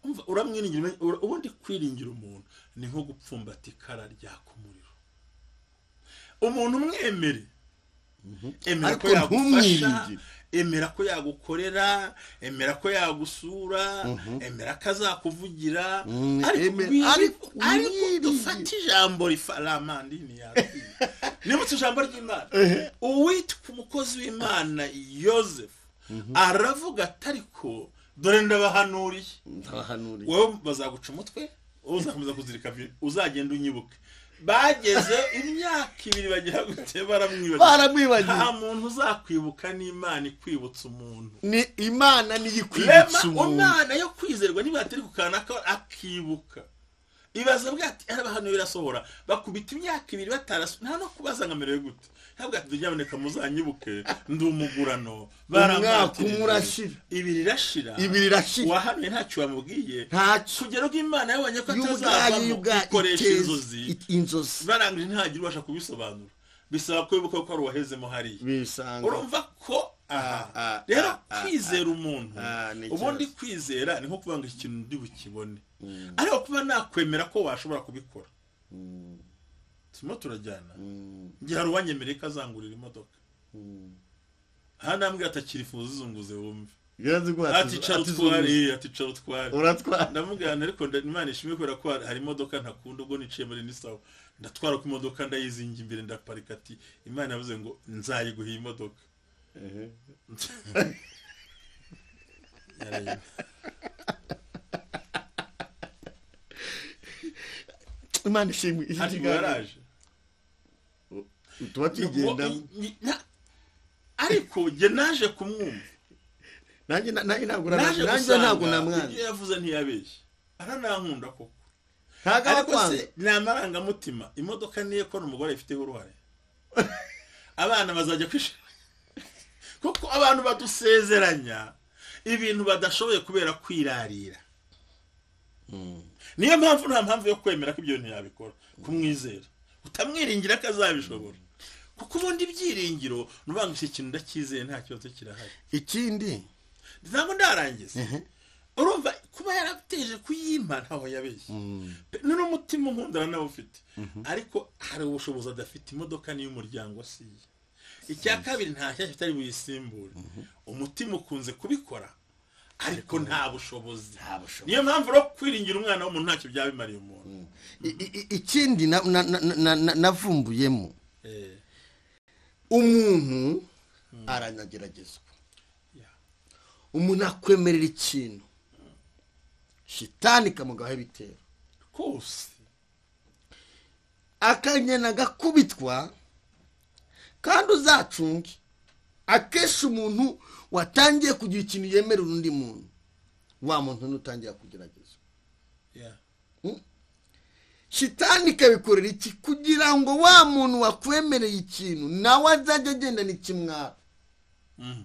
umva uramwiringira umenye- ura- ubundi kwiringira umuntu ni nko gupfumbata ikara ryaka umuriro umuntu umwemere emera ko Ariko yagufasha ntumwiringire. emera ko yagukorera emera ko yagusura emera ko azakuvugira Mm, ariko emera- wiri- ariko ariko wiringire. dufate ijambo rifaramandini yabwiye nimutse ijambo ry'imana uwitwa umukozi w'imana yosefu aravuga ati ariko dore ndabahanuriye ndabahanuriye wowe bazaguca umutwe wowe uzakomeza kuzirika vi- uzagenda unyibuke bageze imyaka ibiri bagira gute baramwibagiwe Baramwibagiwe. nta muntu uzakwibuka n'imana ikwibutsa umuntu ni imana rema niyo ikwibutsa umuntu umwana yo kwizerwa niba atari ku kantu aka- akibuka ibaza bwa ati araba hano birasohora bakubita imyaka ibiri batarasu nta no kubaza ngo amerewe gute ntabwo ati nyamuneka muzanyibuke ndi umugurano umwaka baramwatirije. umwe urashira ibiri irashira Ibiri irashira. uwahanuye ntacyo wamubwiye ntacyo kugera ubwo imana yabonye ko y'ubwayi atazavamo y'ubwayi ikoresha iteza- inzozi it- inzozi barangije ntihagire ubasha kubisobanura bisaba kwibuka ko hari uwahezemo hariya bisanga urumva ko aha ah, rero ah, ah, kwizera umuntu ah, ni ubundi ikibazo. kwizera ni nko kuvuga ngo ikintu ndi bukibone ariko kuba nakwemera ko washobora kubikora turimo turajyana njye hari uwanyemereye ko azangurira imodoka aha nambwira atakirifuza izunguze wumve birazi ko ati cara utware ati cara utware uratwara ndamugana ariko nda- imana ishimwe kubera ko hari- hari imodoka ntakunda ubwo niciye muri nisawa ndatwara ku imodoka ndayizinga imbere ndaparika ati imana yavuze ngo nzayiguha iyi modoka Yarayimpa. imana ishimwe iki hano kiganiro. yaraje tuba twigendamo Ngo- i- i- na- ariko jye naje kumwumva nanjye na- nanjye ntabwo naje urabasha nanjye gusanga ntabwo namwana ibyo yavuze ntiyabeshye aranankunda koko ntabwo ariko abakwanga se ni amarangamutima imodoka niye ko umugore ayifiteho uruhare abana bazajya kwishima kuko abantu badusezeranya ibintu badashoboye kubera kwirarira niyo mpamvu nta mpamvu yo kwemera ko ibyo bintu yabikora kumwizera utamwiringira ko azabishobora kuko ubundi ibyiringiro ni ukuvuga ngo iki kintu ndacyizeye nta kibazo kirahari ikindi ntabwo ndarangiza urumva kuba yarateje kuyimpa ntaho yabeshye Pe- ni n'umutima umwundara nawe ufite ariko hari ubushobozi adafite imodoka niyo umuryango si iye icya kabiri nta shyashya itari buyisimbure umutima ukunze kubikora ariko nta bushobozi bushobozi. niyo mpamvu rero kwiringira umwana w'umuntu ntacyo byaba bimariye umuntu i- i- i- ikindi na- na- na- na- na- navumbuyemo Eh, umuntu aranageragezwa yeah. umuntu akwemerera ikintu shitani ikamugaho ibitero rwose akanyana agakubitwa kandi uzacunge akenshi umuntu watangiye kugira ikintu yemerera undi muntu wa muntu n'utangira kugerageza yeah. shitani ikabikorera iki kugira ngo wa muntu wakwemereye ikintu nawe azajya agendana ikimwara Mhm.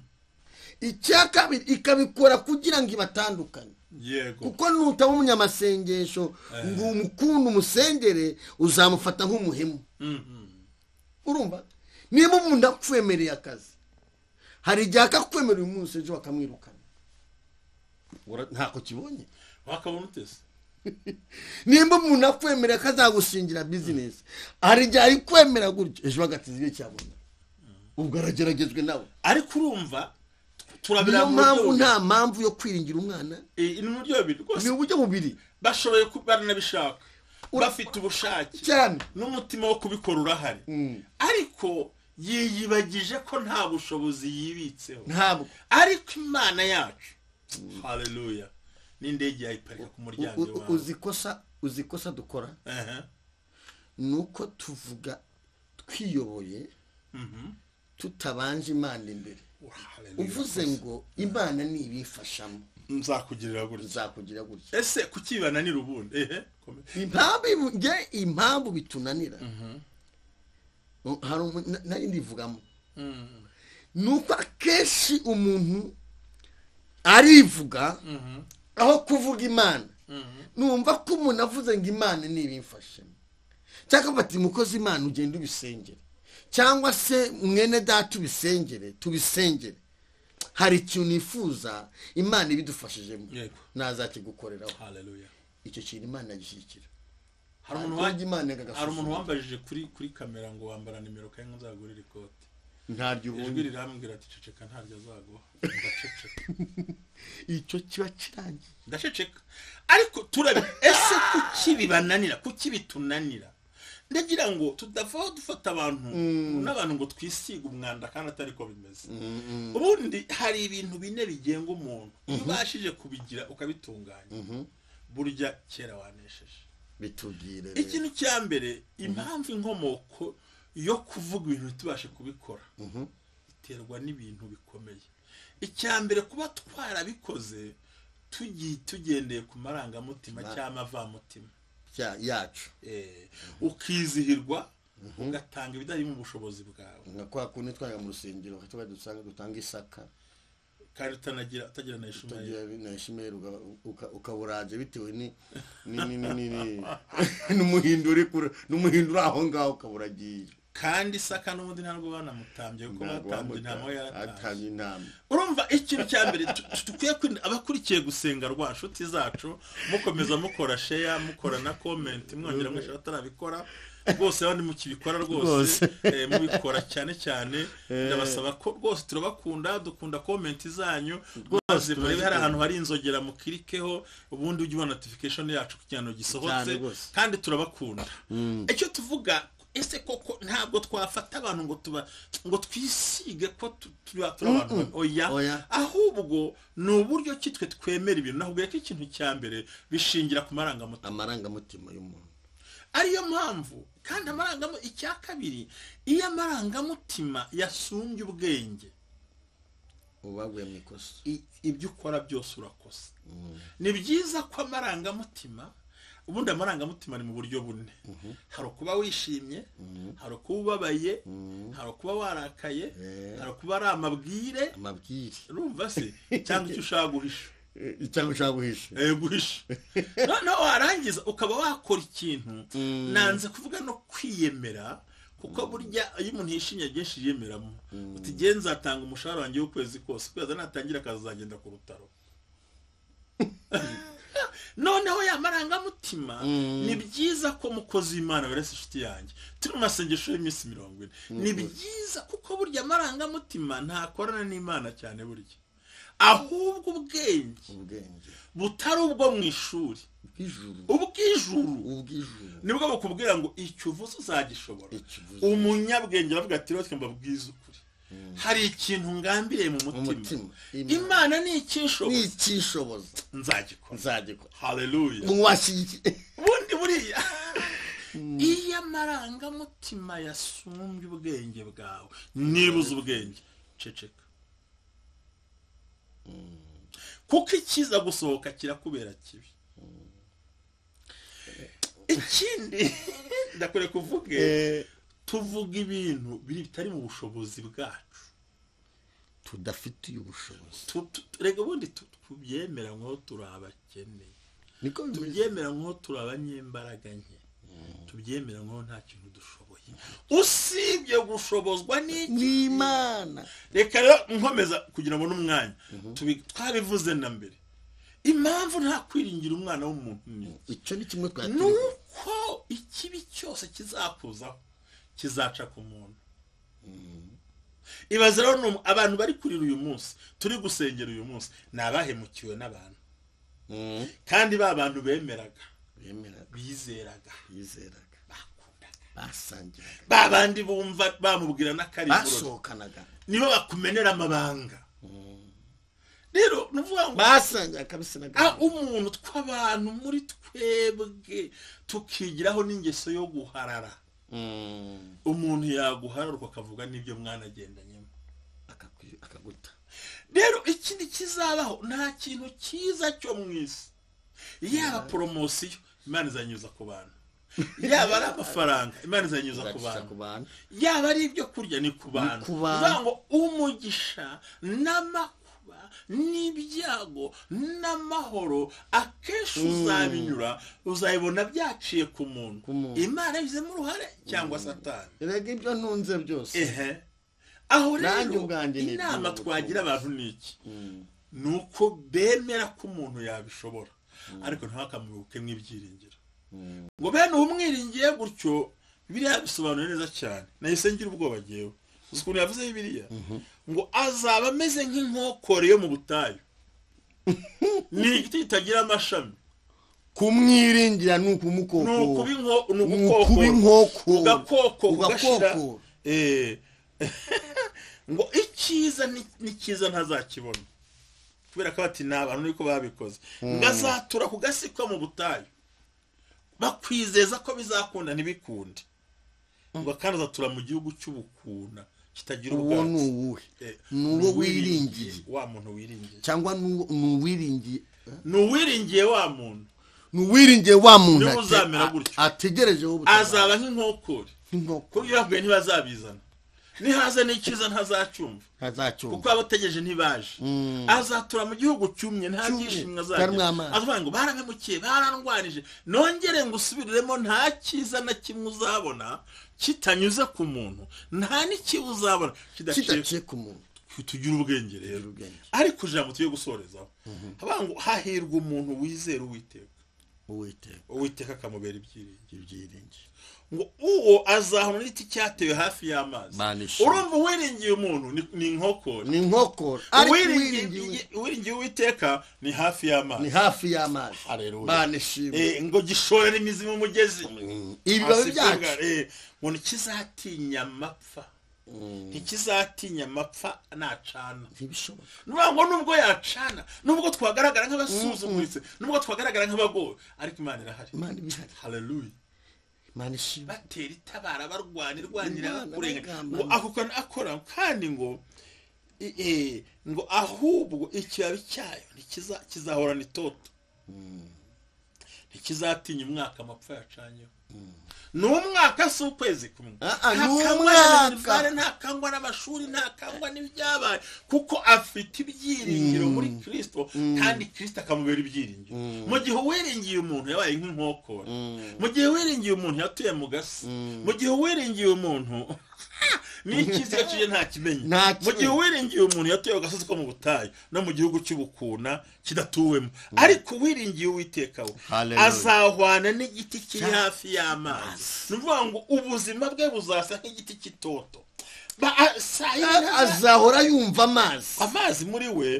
icya kabiri ikabikora kugira ngo ibatandukanye yego kuko nutaba umunyamasengesho ngo umukunda umusengere uzamufata nk'umuhemu Mhm. urumva niba umuntu akwemereye akazi hari igihe akakwemerera uyu munsi ejo bakamwirukana Ura- ntako kibonye wakabona utese nimba umuntu akwemerera ko azagusingira bizinesi hari igihe ayikwemera gutyo ejo bagatiza ibyo cyabona ubwo arageragejwe nawe ariko urumva niyo turabira mu buryo mpamvu bubiri. nta mpamvu yo kwiringira umwana Eh, ni mu buryo bubiri rwose ni uburyo bubiri bashoboye kuba baranabishaka bafite ubushake cyane n'umutima wo kubikora urahari ariko yiyibagije ko nta bushobozi yibitseho ntabwo ariko imana yacu haleluya n'indege yayiparika ku muryango U- u- iwawe uzi ikosa uzi ikosa dukora Ehe. ni uko tuvuga twiyoboye tutabanje imana imbere Hallelujah. uvuze ngo imana nibifashamo nzakugirira gutya nzakugira gutya ese kuki bibananira ubundi ehe komeza. impamvu ibu- nge impamvu bitunanira Uh, hari umu- na- nari ndivugamo ni uko akenshi umuntu arivuga aho kuvuga imana numva ko umuntu avuze ngo imana ntibimfashemo cyangwa bati mukozi imana ugenda ubisengere cyangwa se mwene data ubisengere tubisengere hari ikintu nifuza imana ibidufashijemo Yego. nazakigukoreraho Hallelujah. icyo kintu imana yagishyigikira hari umuntu Ntabwo wa- imana yanga hari umuntu agasuzuguro. wambajije kuri kuri kamera ngo wambara nimero kandi ngo nzagurire ikote ntaryo ijwi ubundi rirambwira ati ceceka ntaryo azaguha ndaceceka icyo kiba kirangiye ndaceceka ariko turabe ese kuki bibananira kuki bitunanira ndagira ngo tudavaho dufata abantu n'abantu ngo twisiga umwanda kandi atari ko bimeze ubundi hari ibintu bine bigenga umuntu iyo ubashije kubigira ukabitunganya burya kera wanesheje bitubwire ikintu cya mbere impamvu inkomoko yo kuvuga ibintu ntitubashe kubikora iterwa n'ibintu bikomeye icya mbere kuba twarabikoze tugi- tugendeye ku marangamutima cyangwa amavamutima cya- yacu Eh, ukizihirwa ugatanga ibitarimo ubushobozi bwawe nka kwa kundi twajya mu rusengero tuba dusanga dutanga isaka kandi utanagira utagira na ishumayeli utagira na shimeri ukaburaje bitewe ni- ni- ni- ni- ni- ni- n'umuhindu uri kure n'umuhindu uri aho ngaho ukaburagiye kandi isaka n'ubundi ntabwo banamutambye kuko batambye ntabwo yaratambye atanga inama urumva ikintu cya mbere tu- tu- dukwiye kwirinda abakurikiye gusenga rwa nshuti zacu mukomeza mukora sheya mukora na komenti mwongera mwishura atarabikora rwose abandi mukibikora rwose eh, mubikora cyane cyane ndabasaba ko rwose turabakunda dukunda komenti zanyu rwose murebe hari ahantu hari inzogera mukirikeho ubundi ujye ubona notification yacu kugira ngo gisohotse Cyane rwose. kandi turabakunda icyo tuvuga ese koko ntabwo twafata abantu ngo tuba ngo twisige ko tu- tuba turi abantu babi. oya Oya. ahubwo ni uburyo ki twe twemera ibintu nakubwiye ko ikintu cya mbere bishingira ku marangamutima amarangamutima y'umuntu ariyo mpamvu kandi amarangamutima icya kabiri iyo amarangamutima yasumbye ubwenge ubu baguye mu ikosa i- ibyo ukora byose urakosa ni byiza ko amarangamutima ubundi amarangamutima ni mu buryo bune hari ukuba wishimye hari ukuba ubabaye hari ukuba warakaye hari ukuba ari amabwire amabwire urumva se cyangwa icyo ushaka guhisha Eh, cyangwa ushaka guhisha Eh, guhisha noneho warangiza ukaba wakora ikintu nanze kuvuga no kwiyemera kuko burya iyo umuntu yishimye byinshi yiyemeramo uti igihe nzatanga umushahara wanjye w'ukwezi kose ukwezi natangira akazagenda ku rutaro noneho ya marangamutima ni byiza ko mukozi w'imana wese inshuti yanjye turi mu masengesho y'iminsi mirongo ine ni byiza kuko burya amarangamutima ntakorana n'imana cyane burya ahubwo ubwenge ubwenge butari ubwo mu ishuri ubw'ijuru ubw'ijuru ubw'ijuru nibwo bukubwira ngo icyo uvuze uzagishobora Icyo uvuze. umunyabwenge aravuga ati rero twemba bwiza ukuri hari ikintu ngambiriye mu mutima mutima. imana ni ikinshoboye n'icyishoboza nzagikora nzagikora haleluya mwashyigikiye ubundi buriya iyo amarangamutima yasumbye ubwenge bwawe nibuze ubwenge ceceka kuko ikiza gusohoka kirakubera kibi ikindi ndakore kuvuge tuvuga ibintu biri bitari mu bushobozi bwacu tudafitiye ubushobozi Tu- tu- reka ubundi tu- tubyemera nk'aho turi abakeneye niko bimeze tubyemera nk'aho turi abanyembaraga nke tubyemera nk'aho nta kintu dushoboye usibye gushobozwa n'iki n'imana reka rero nkomeza kugira ngo n'umwanya tubi- twabivuze na mbere impamvu nta kwiringira umwana w'umuntu ni icyo ni kimwe ni twakiriye uko ikibi cyose kizakuzaho kizaca ku muntu ibaze rero ni umu- abantu bari kurira uyu munsi turi gusengera uyu munsi ni abahemukiwe n'abantu kandi ba bantu bemeraga bemeraga bizeraga yizeraga bakundaga basangiraga ba bandi bumva bamubwira n'akariburo basohokanaga nibo bakumenera amabanga rero ni ukuvuga ngo basangira kabisa na ah, umuntu tw'abantu muri twebwe tukigiraho n'ingeso yo guharara Mm. umuntu yaguhararwa akavuga n'ibyo mwanagendanyemo Akakwi- akaguta rero ikindi kizabaho nta kintu cyiza cyo mu isi yaba poromosiyo imana izanyuza ku bantu yaba ari amafaranga imana izanyuza ku Uzakiza bantu ku bantu yaba ari ibyo kurya ni ku bantu ku bantu. ni ukuvuga ngo umugisha n'amakuba n'ibyago n'amahoro akenshi uzabinyura uzabibona byaciye ku muntu muntu. imana yabigizemo uruhare cyangwa satani erega ibyo ntunze byose ehe aho Nanjye rero ubwanjye ni inama iby'ubu twagira butumwa. abantu ni iki ni uko bemera ko umuntu yabishobora ariko ntihakamubuke nk'ibyiringiro ngo bene umwiringiye gutyo biriya bisobanura neza cyane nahise ngira ubwoba ngewe uzi ukuntu yavuze biriya ngo azaba ameze nk'inkokore yo mu butayu ni igiti kitagira amashami kumwiringira ni ni ukuba ukumukokora inko- ni Ni ugukokora. ukuba inkokora. ugakoko Ugakokora. ugashira Eh. ngo icyiza ni- n'icyiza ntazakibona kubera ko bati ni abantu niko babikoze ngo azatura ku gasi ko mu butayu bakwizeza ko bizakunda ntibikunde ngo kandi azatura mu gihugu cy'ubukuna kitagira uwo ni ubwatsi uwuhe Eh, ni uwo uwiringiye. wiringiye wa muntu wiringiye cyangwa ni uwo- ni uwiringiye eh? ni uwiringiye wa muntu ni uwiringiye wa muntu Niwe ate- uzamera a- gutyo. ategerejeho ubutabazi azaba nk'inkokore nk'inkoko kuko ibyo ntibazabizana nihaza n'icyiza ntazacyumva kuko azacyumva abategereje ntibaje azatura mu gihugu cyumye nta Cyumye, byishimo karimo azagira amazi. avuga ngo baramemukiye barandwanije nongere ngo usubiriremo nta cyiza na kimwe uzabona kitanyuze ku muntu nta n'ikibi uzabona kidaciye kidaciye ku muntu tugira ubwenge rero ubwenge. ariko ijambo tugiye gusorezaho havuga ngo hahirwa umuntu wizera uwiteka uwiteka uwiteka akamubera ibyiringiro ibyiringiro ngo uwo azahura n'igiti cyatewe hafi y'amazi Mana ishimwe. urumva uwiringiye umuntu ni- ni inkokora ni inkokora ariko uwiringiye uwiringiye uwiringiye uwiteka ni hafi y'amazi ni hafi y'amazi Haleluya. mana ishimwe Eh, ngo gishorera imizi mu mugezi ibibabi Hasi byacu kubwa, eh, ngo ntikizatinya amapfa ntikizatinya amapfa nacana ntibishoboka nuvuga ngo nubwo yacana nubwo twagaragara nk'abasuzuguritse nubwo twagaragara nk'abagowe ariko imana irahari imana ibihari haleluya imana ishimwe batera itabara barwanya irwanira Imana kurenganya bagamba ngo ngo- ako kantu akora kandi ngo i- eh, ngo ahubwo ikibabi cyayo ntikiza- kizahorana itoto ntikizatinya umwaka amapfa yacanyeho ni umwaka si ukwezi kumwe Ah, ah, ni Ntakangwa umwaka. n'imibanire, ntakangwa n'amashuri ntakangwa n'ibyabaye kuko afite ibyiringiro muri kirisito kandi kirisito akamubera ibyiringiro mu gihe uwiringiye umuntu yabaye nk'inkokora mu gihe wiringiye umuntu yatuye mu gasi mu gihe wiringiye umuntu n'ikiziga kije nta kimenyi Nta mu gihe kimenyi. wiringiye umuntu yatuye agasozi ko mu butayu no mu gihugu cy'ubukuna kidatuwemo ariko uwiringiye uwitekawe Hallelujah. azahwana n'igiti kiri hafi y'amazi ni ukuvuga ngo ubuzima bwe buzasa nk'igiti cy'itoto Ba- a- saa yine A- nta- azahora yumva amazi amazi muri we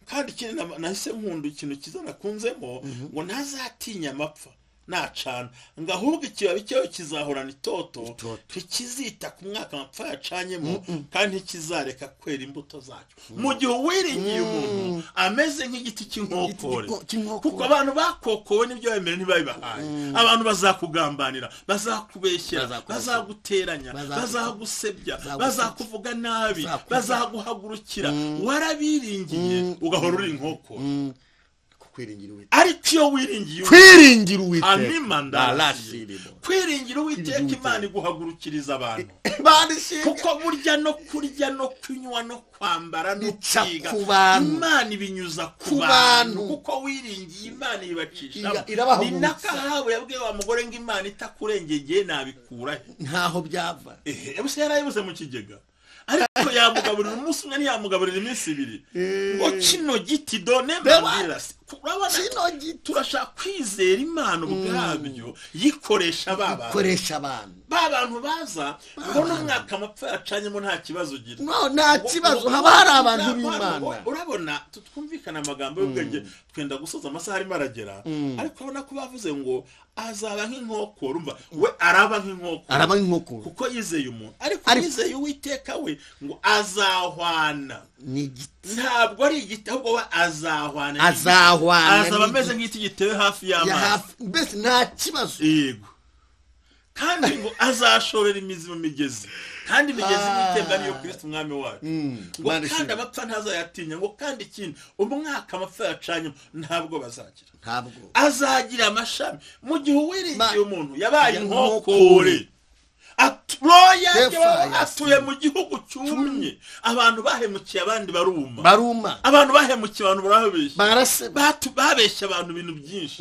kandi ikindi na- nahise nkunda ikintu cyiza nakunzemo ngo ntazatinya amapfa nacana ngo ahubwo ikibabi cyawe kizahorana itoto ntikizita ku mwaka amapfa yacanyemo kandi ntikizareka kwera imbuto zacyo mu gihe uwiringiye umuntu ameze nk'igiti cy'inkokore Igiti cy'inkokore. kuko abantu bakokowe n'ibyo wemera ntibabibahaye abantu bazakugambanira bazakubeshyera Bazakubeshyera. bazaguteranya Bazagutuka. bazagusebya Bazagutuka. bazakuvuga nabi Bazakuvuga. bazaguhagurukira warabiringiye ugahora uri inkoko kukwiringira uwiteka ariko iyo wiringiye kwiringira uwiteka amima ndarashi Ndarashirimo. kwiringira uwiteka imana iguhagurukiriza abantu barishimye kuko burya no kurya no kunywa no kwambara no Bica kwiga ku bantu. imana ibinyuza ku Ku bantu bantu. kuko wiringiye imana ibacishamo Iya- irabahagurutsa. ni n'akahabu yabwiye wa mugore ngo imana itakurengegeye nabikurahe ntaho byava ehe gusa yarayibuze mu kigega ariko yamugaburira umunsi umwe ntiyamugaburira iminsi ibiri ngo kino giti done mandirasi urabona kino giti. turashaka kwizera imana ubwabyo yikoresha ba bantu koresha abantu ba bantu baza ngo n'umwaka amapfa yacanyemo nta kibazo ugira No, nta kibazo haba hari abantu b'imana urabona twumvikana amagambo y'ubwenge twenda gusoza amasaha arimo aragera ariko urabona ko bavuze ngo azaba nk'inkoko urumva we araba nk'inkoko araba nk'inkoko kuko yizeye umuntu ariko Ariko- yizeye uwiteka we ngo azahwana ni igiti ntabwo ari igiti ahubwo we azahwana azahwana azaba n'igiti. ameze nk'igiti gitewe hafi ya y'amazi hafi mbese nta kibazo yego kandi ngo azashorera imizi mu migezi kandi imigezi n'itemba niyo kirisiti umwami wacu ngo Mana kandi ishimwe. abapfa ntazayatinya ngo kandi ikindi umwaka amapfa yacanyemo ntabwo bazagira ntabwo azagira amashami mu gihe uwiringiye Ma- umuntu yabaye Ya inkokore At- roya Hellfire. atuye mu gihugu cyumye abantu bahemukiye abandi baruma baruma abantu bahemukiye abantu barabeshya baraseba Batu- babeshya abantu ibintu byinshi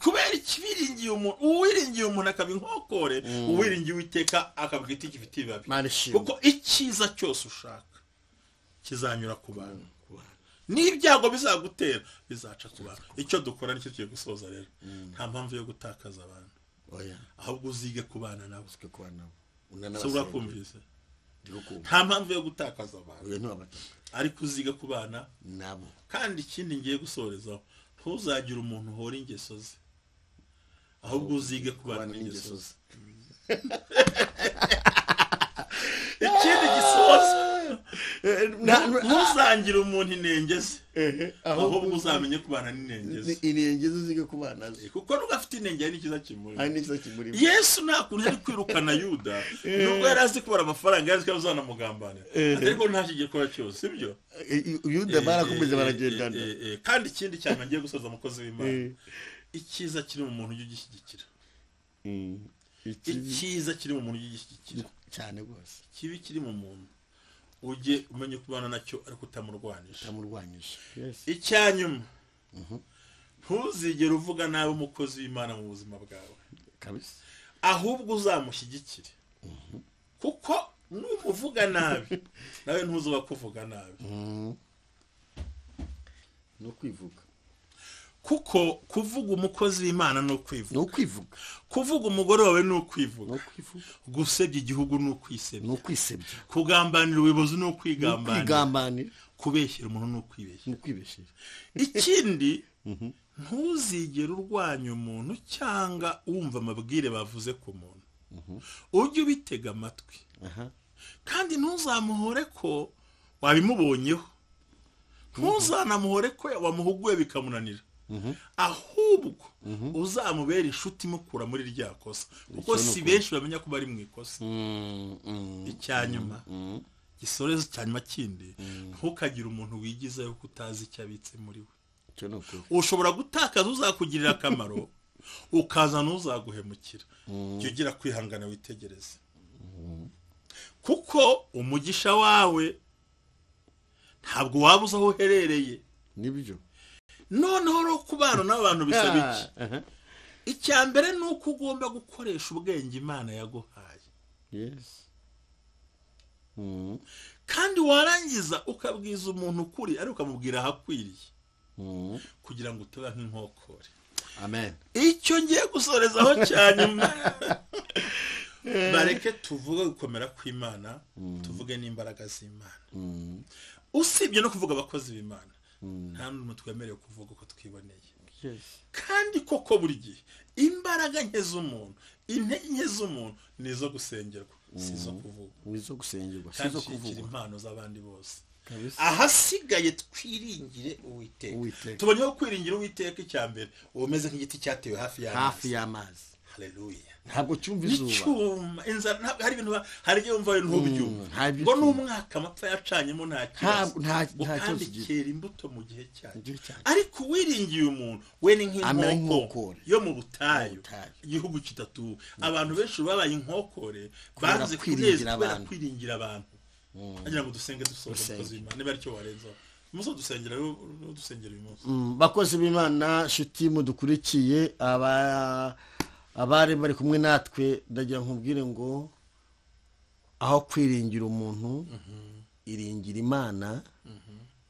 kubera ikibiringiye umuntu uwiringiye umuntu akaba inkokore uwiringiye uwiteka akavuga igiti gifite ibibabi Mana ishimwe. kuko icyiza cyose ushaka kizanyura ku bantu n'ibyago bizagutera bizaca ku bantu icyo dukora nicyo tugiye gusoza rero nta mpamvu yo gutakaza abantu oya ahubwo uzige kubana nabo twe kuba nabo se urakumvise unanabasaba nta mpamvu yo gutakaza abantu ariko uzige kubana nabo kandi ikindi ngiye gusorezaho ntuzagire umuntu uhora ingeso ze ahubwo uzige kubana n'ingeso ze ikindi gisoza ntuzangire umuntu inenge ze ahubwo uzamenye kubana n'inenge ze inenge zige kuba nazo kuko n'ugafite inenge hari n'ikiza kimurimo hari n'ikiza kimurimo yesu nta kuntu yari kwirukana yuda nubwo yari azi kubara amafaranga yari azi ko azanamugambanira ariko nta kigikora cyose sibyo yuda barakomeje Eh, eh, baragendana eh, eh, eh, kandi ikindi cyane ngiye gusoza umukozi w'imana Eh. icyiza kiri mu muntu ujye ugishyigikira Mm. Ikibi icyiza kiri mu muntu ujye ugishyigikira cyane rwose ikibi kiri mu muntu ujye umenye kubana nacyo ariko utamurwanisha utamurwanyije icya nyuma ntuzigere uvuga nabi umukozi w'imana mu buzima bwawe kabisa ahubwo uzamushyigikire kuko numuvuga nabi nawe ntuzuba kuvuga nabi ni ukwivuga kuko kuvuga umukozi w'imana ni ukwivuga ni ukwivuga kuvuga umugore wawe ni ukwivuga ni ukwivuga gusebya igihugu ni ukwisebya ni ukwisebya kugambanira ubuyobozi ni ni ukwigambanira ukwigambanira kubeshyira umuntu ni ukwibeshya ni ukwibeshera ikindi ntuzigere urwanya umuntu cyangwa wumva amabwire bavuze ku muntu ujye ubitega amatwi aha kandi ntuzamuhore ko wabimubonyeho ntuzanamuhore ko wamuhuguye bikamunanira ahubwo uzamubera inshuti imukura muri rya kosa kuko si benshi bamenya ko bari mu ikosa icya nyuma gisorezo cya nyuma kindi ntukagire umuntu wigiza yuko utazi icyo abitse muri we icyo ni ukuri ushobora gutakaza uzakugirira akamaro ukaza n'uzaguhemukira jya ugira kwihangana witegereze kuko umugisha wawe ntabwo waba uzi aho uherereye nibyo noneho rero kubana n'abantu bisaba iki aha icya mbere ni uko ugomba gukoresha ubwenge imana yaguhaye yesi Mhm. kandi warangiza ukabwiza umuntu ukuri ariko ukamubwira ahakwiriye Mhm. kugira ngo utaba nk'inkokore amen icyo ngiye gusorezaho cya nyuma bareke tuvuge gukomera kw'imana tuvuge n'imbaraga z'imana Mhm. usibye no kuvuga abakozi b'imana nta n'umwe twemerewe kuvuga uko twiboneye yesi kandi koko buri gihe imbaraga nke z'umuntu intege nke z'umuntu ni izo gusengerwa si izo kuvuga wizo gusengerwa si kandi izo shikira kuvugwa impano z'abandi bose Kabisa. ahasigaye twiringire uwiteka Uwiteka. tuboneyeho kwiringira uwiteka icya mbere uba umeze nk'igiti cyatewe hafi y'amazi hafi y'amazi hareruya ntabwo cyumva izuba n'icyuma inzara ntabwo hari ibintu ba- hari igihe wumva ibintu byuma ntabyo ngo ubyumva. n'umwaka amapfa yacanyemo nta Ntabwo- nta- nta Ngo kibazo kandi ugira. kera imbuto mu gihe cyayo gihe cyayo. ariko uwiringiye umuntu we ni Amera nk'inkokore nk'inkokore. yo mu butayu Mu butayu. igihugu kitatuwe abantu benshi babaye inkokore Kubera banze kwiringira kunezwa kubera abantu. kwiringira abantu agira ngo dusenge dusohoze umukozi w'imana niba aricyo warenzaho umunsi wo dusengera rero dusengera uyu munsi Mm, bakozi b'imana shiti mudukurikiye aba abari bari kumwe natwe ndagira nkubwire ngo aho kwiringira umuntu iringira imana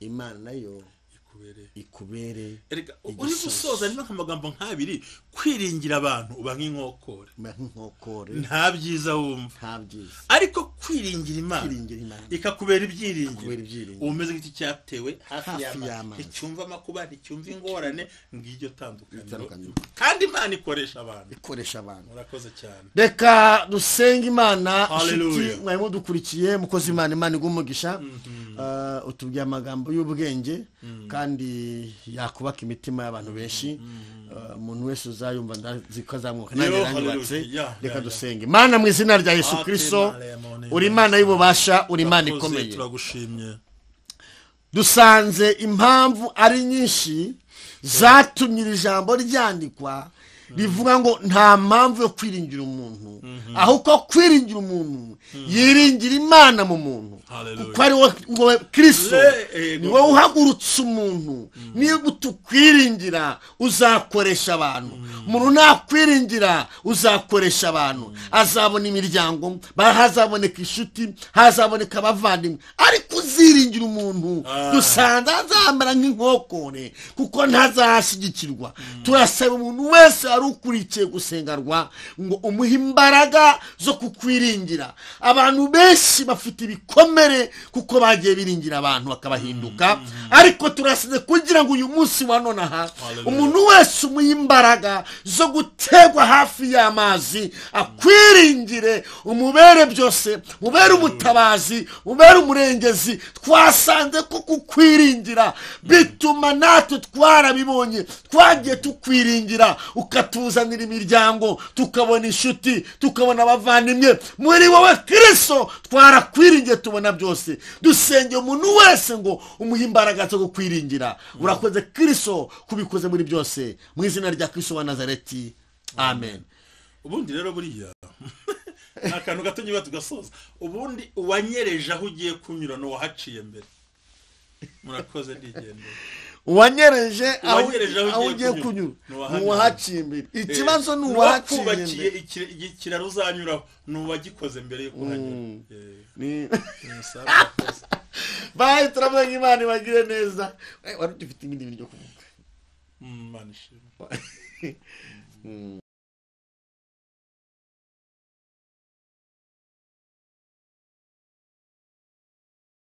imana nayo ikubereye ikubere erega uri gusoza rero nk'amagambo nk'abiri kwiringira abantu uba nk'inkokore ma nk'inkokore nta byiza wumva nta byiza ariko kwiringira imana Kwiringira Imana. ikakubera Ikakubera ibyiringiro ibyiringiro. uba umeze nk'igiti cyatewe hafi Hafi y'amazi y'amazi. nticyumva amakuba nticyumva ingorane ngiryo tandukaniro Itandukaniro. kandi imana ikoresha abantu ikoresha abantu murakoze cyane reka dusenge imana Hallelujah. nshuti mwari mudukurikiye mukozi imana imana igumugisha utubwiye amagambo y'ubwenge kandi yakubaka imitima y'abantu benshi Uh, umuntu wese uzayumva ndazi ko azamwuka nanjye Yo, yaranyubatse hallelujah. Yeah, reka yeah, dusenge imana mu izina rya yesu Ate kirisito Maria Mone. uri imana y'ububasha uri imana Urakoze, ikomeye turagushimye dusanze impamvu ari nyinshi zatumye iri jambo ryandikwa rivuga ngo nta mpamvu yo kwiringira umuntu ahubwo kwiringira umuntu yiringira imana mu muntu Hallelujah. kuko ari wowe ngo we kirisito Le- eh, ni wowe uhagurutse umuntu niba utukwiringira uzakoresha abantu umuntu nakwiringira uzakoresha abantu azabona imiryango hazaboneka inshuti hazaboneka abavandimwe ariko uziringira umuntu Ah. dusanga azambara nk'inkokore kuko ntazashyigikirwa turasaba umuntu wese wari ukurikiye gusengarwa ngo umuhe imbaraga zo kukwiringira abantu benshi bafite ibikomere kuko bagiye biringira abantu bakabahinduka ariko turasize kugira ngo uyu munsi wa none aha Hallelujah. umuntu wese umuha imbaraga zo gutegwa hafi y'amazi akwiringire umubere byose mubere umutabazi mubere umurengezi twasanze ko kukwiringira bituma natwe twarabibonye twagiye tukwiringira ukatuzanira imiryango tukabona inshuti tukabona abavandimwe muri wowe kirisito twarakwiringiye tubona byose dusenge umuntu wese ngo umuhe imbaraga zo kukwiringira urakoze kirisito kubikoze muri byose mu izina rya kirisito wa nazareti amen ubundi rero buriya ni akantu gato nyuma tugasoza ubundi uwanyereje aho ugiye kunyura ni uwahaciye mbere murakoze ndigendera uwanyereje aho Uwanyereje aho aho ugiye ugiye kunyura, kunyura ni ni uwahaciye imbere ikibazo ni uwahaciye uwakubakiye imbere ikire- iki- ikiraro uzanyuraho ni uwagikoze mbere yo kuhanyura Eh, Ni- ni umusaza wakoze. bayi turamwenga imana ibagire neza Eh, wari ufite ibindi bintu byo kuvuga Mm, Imana ishimwe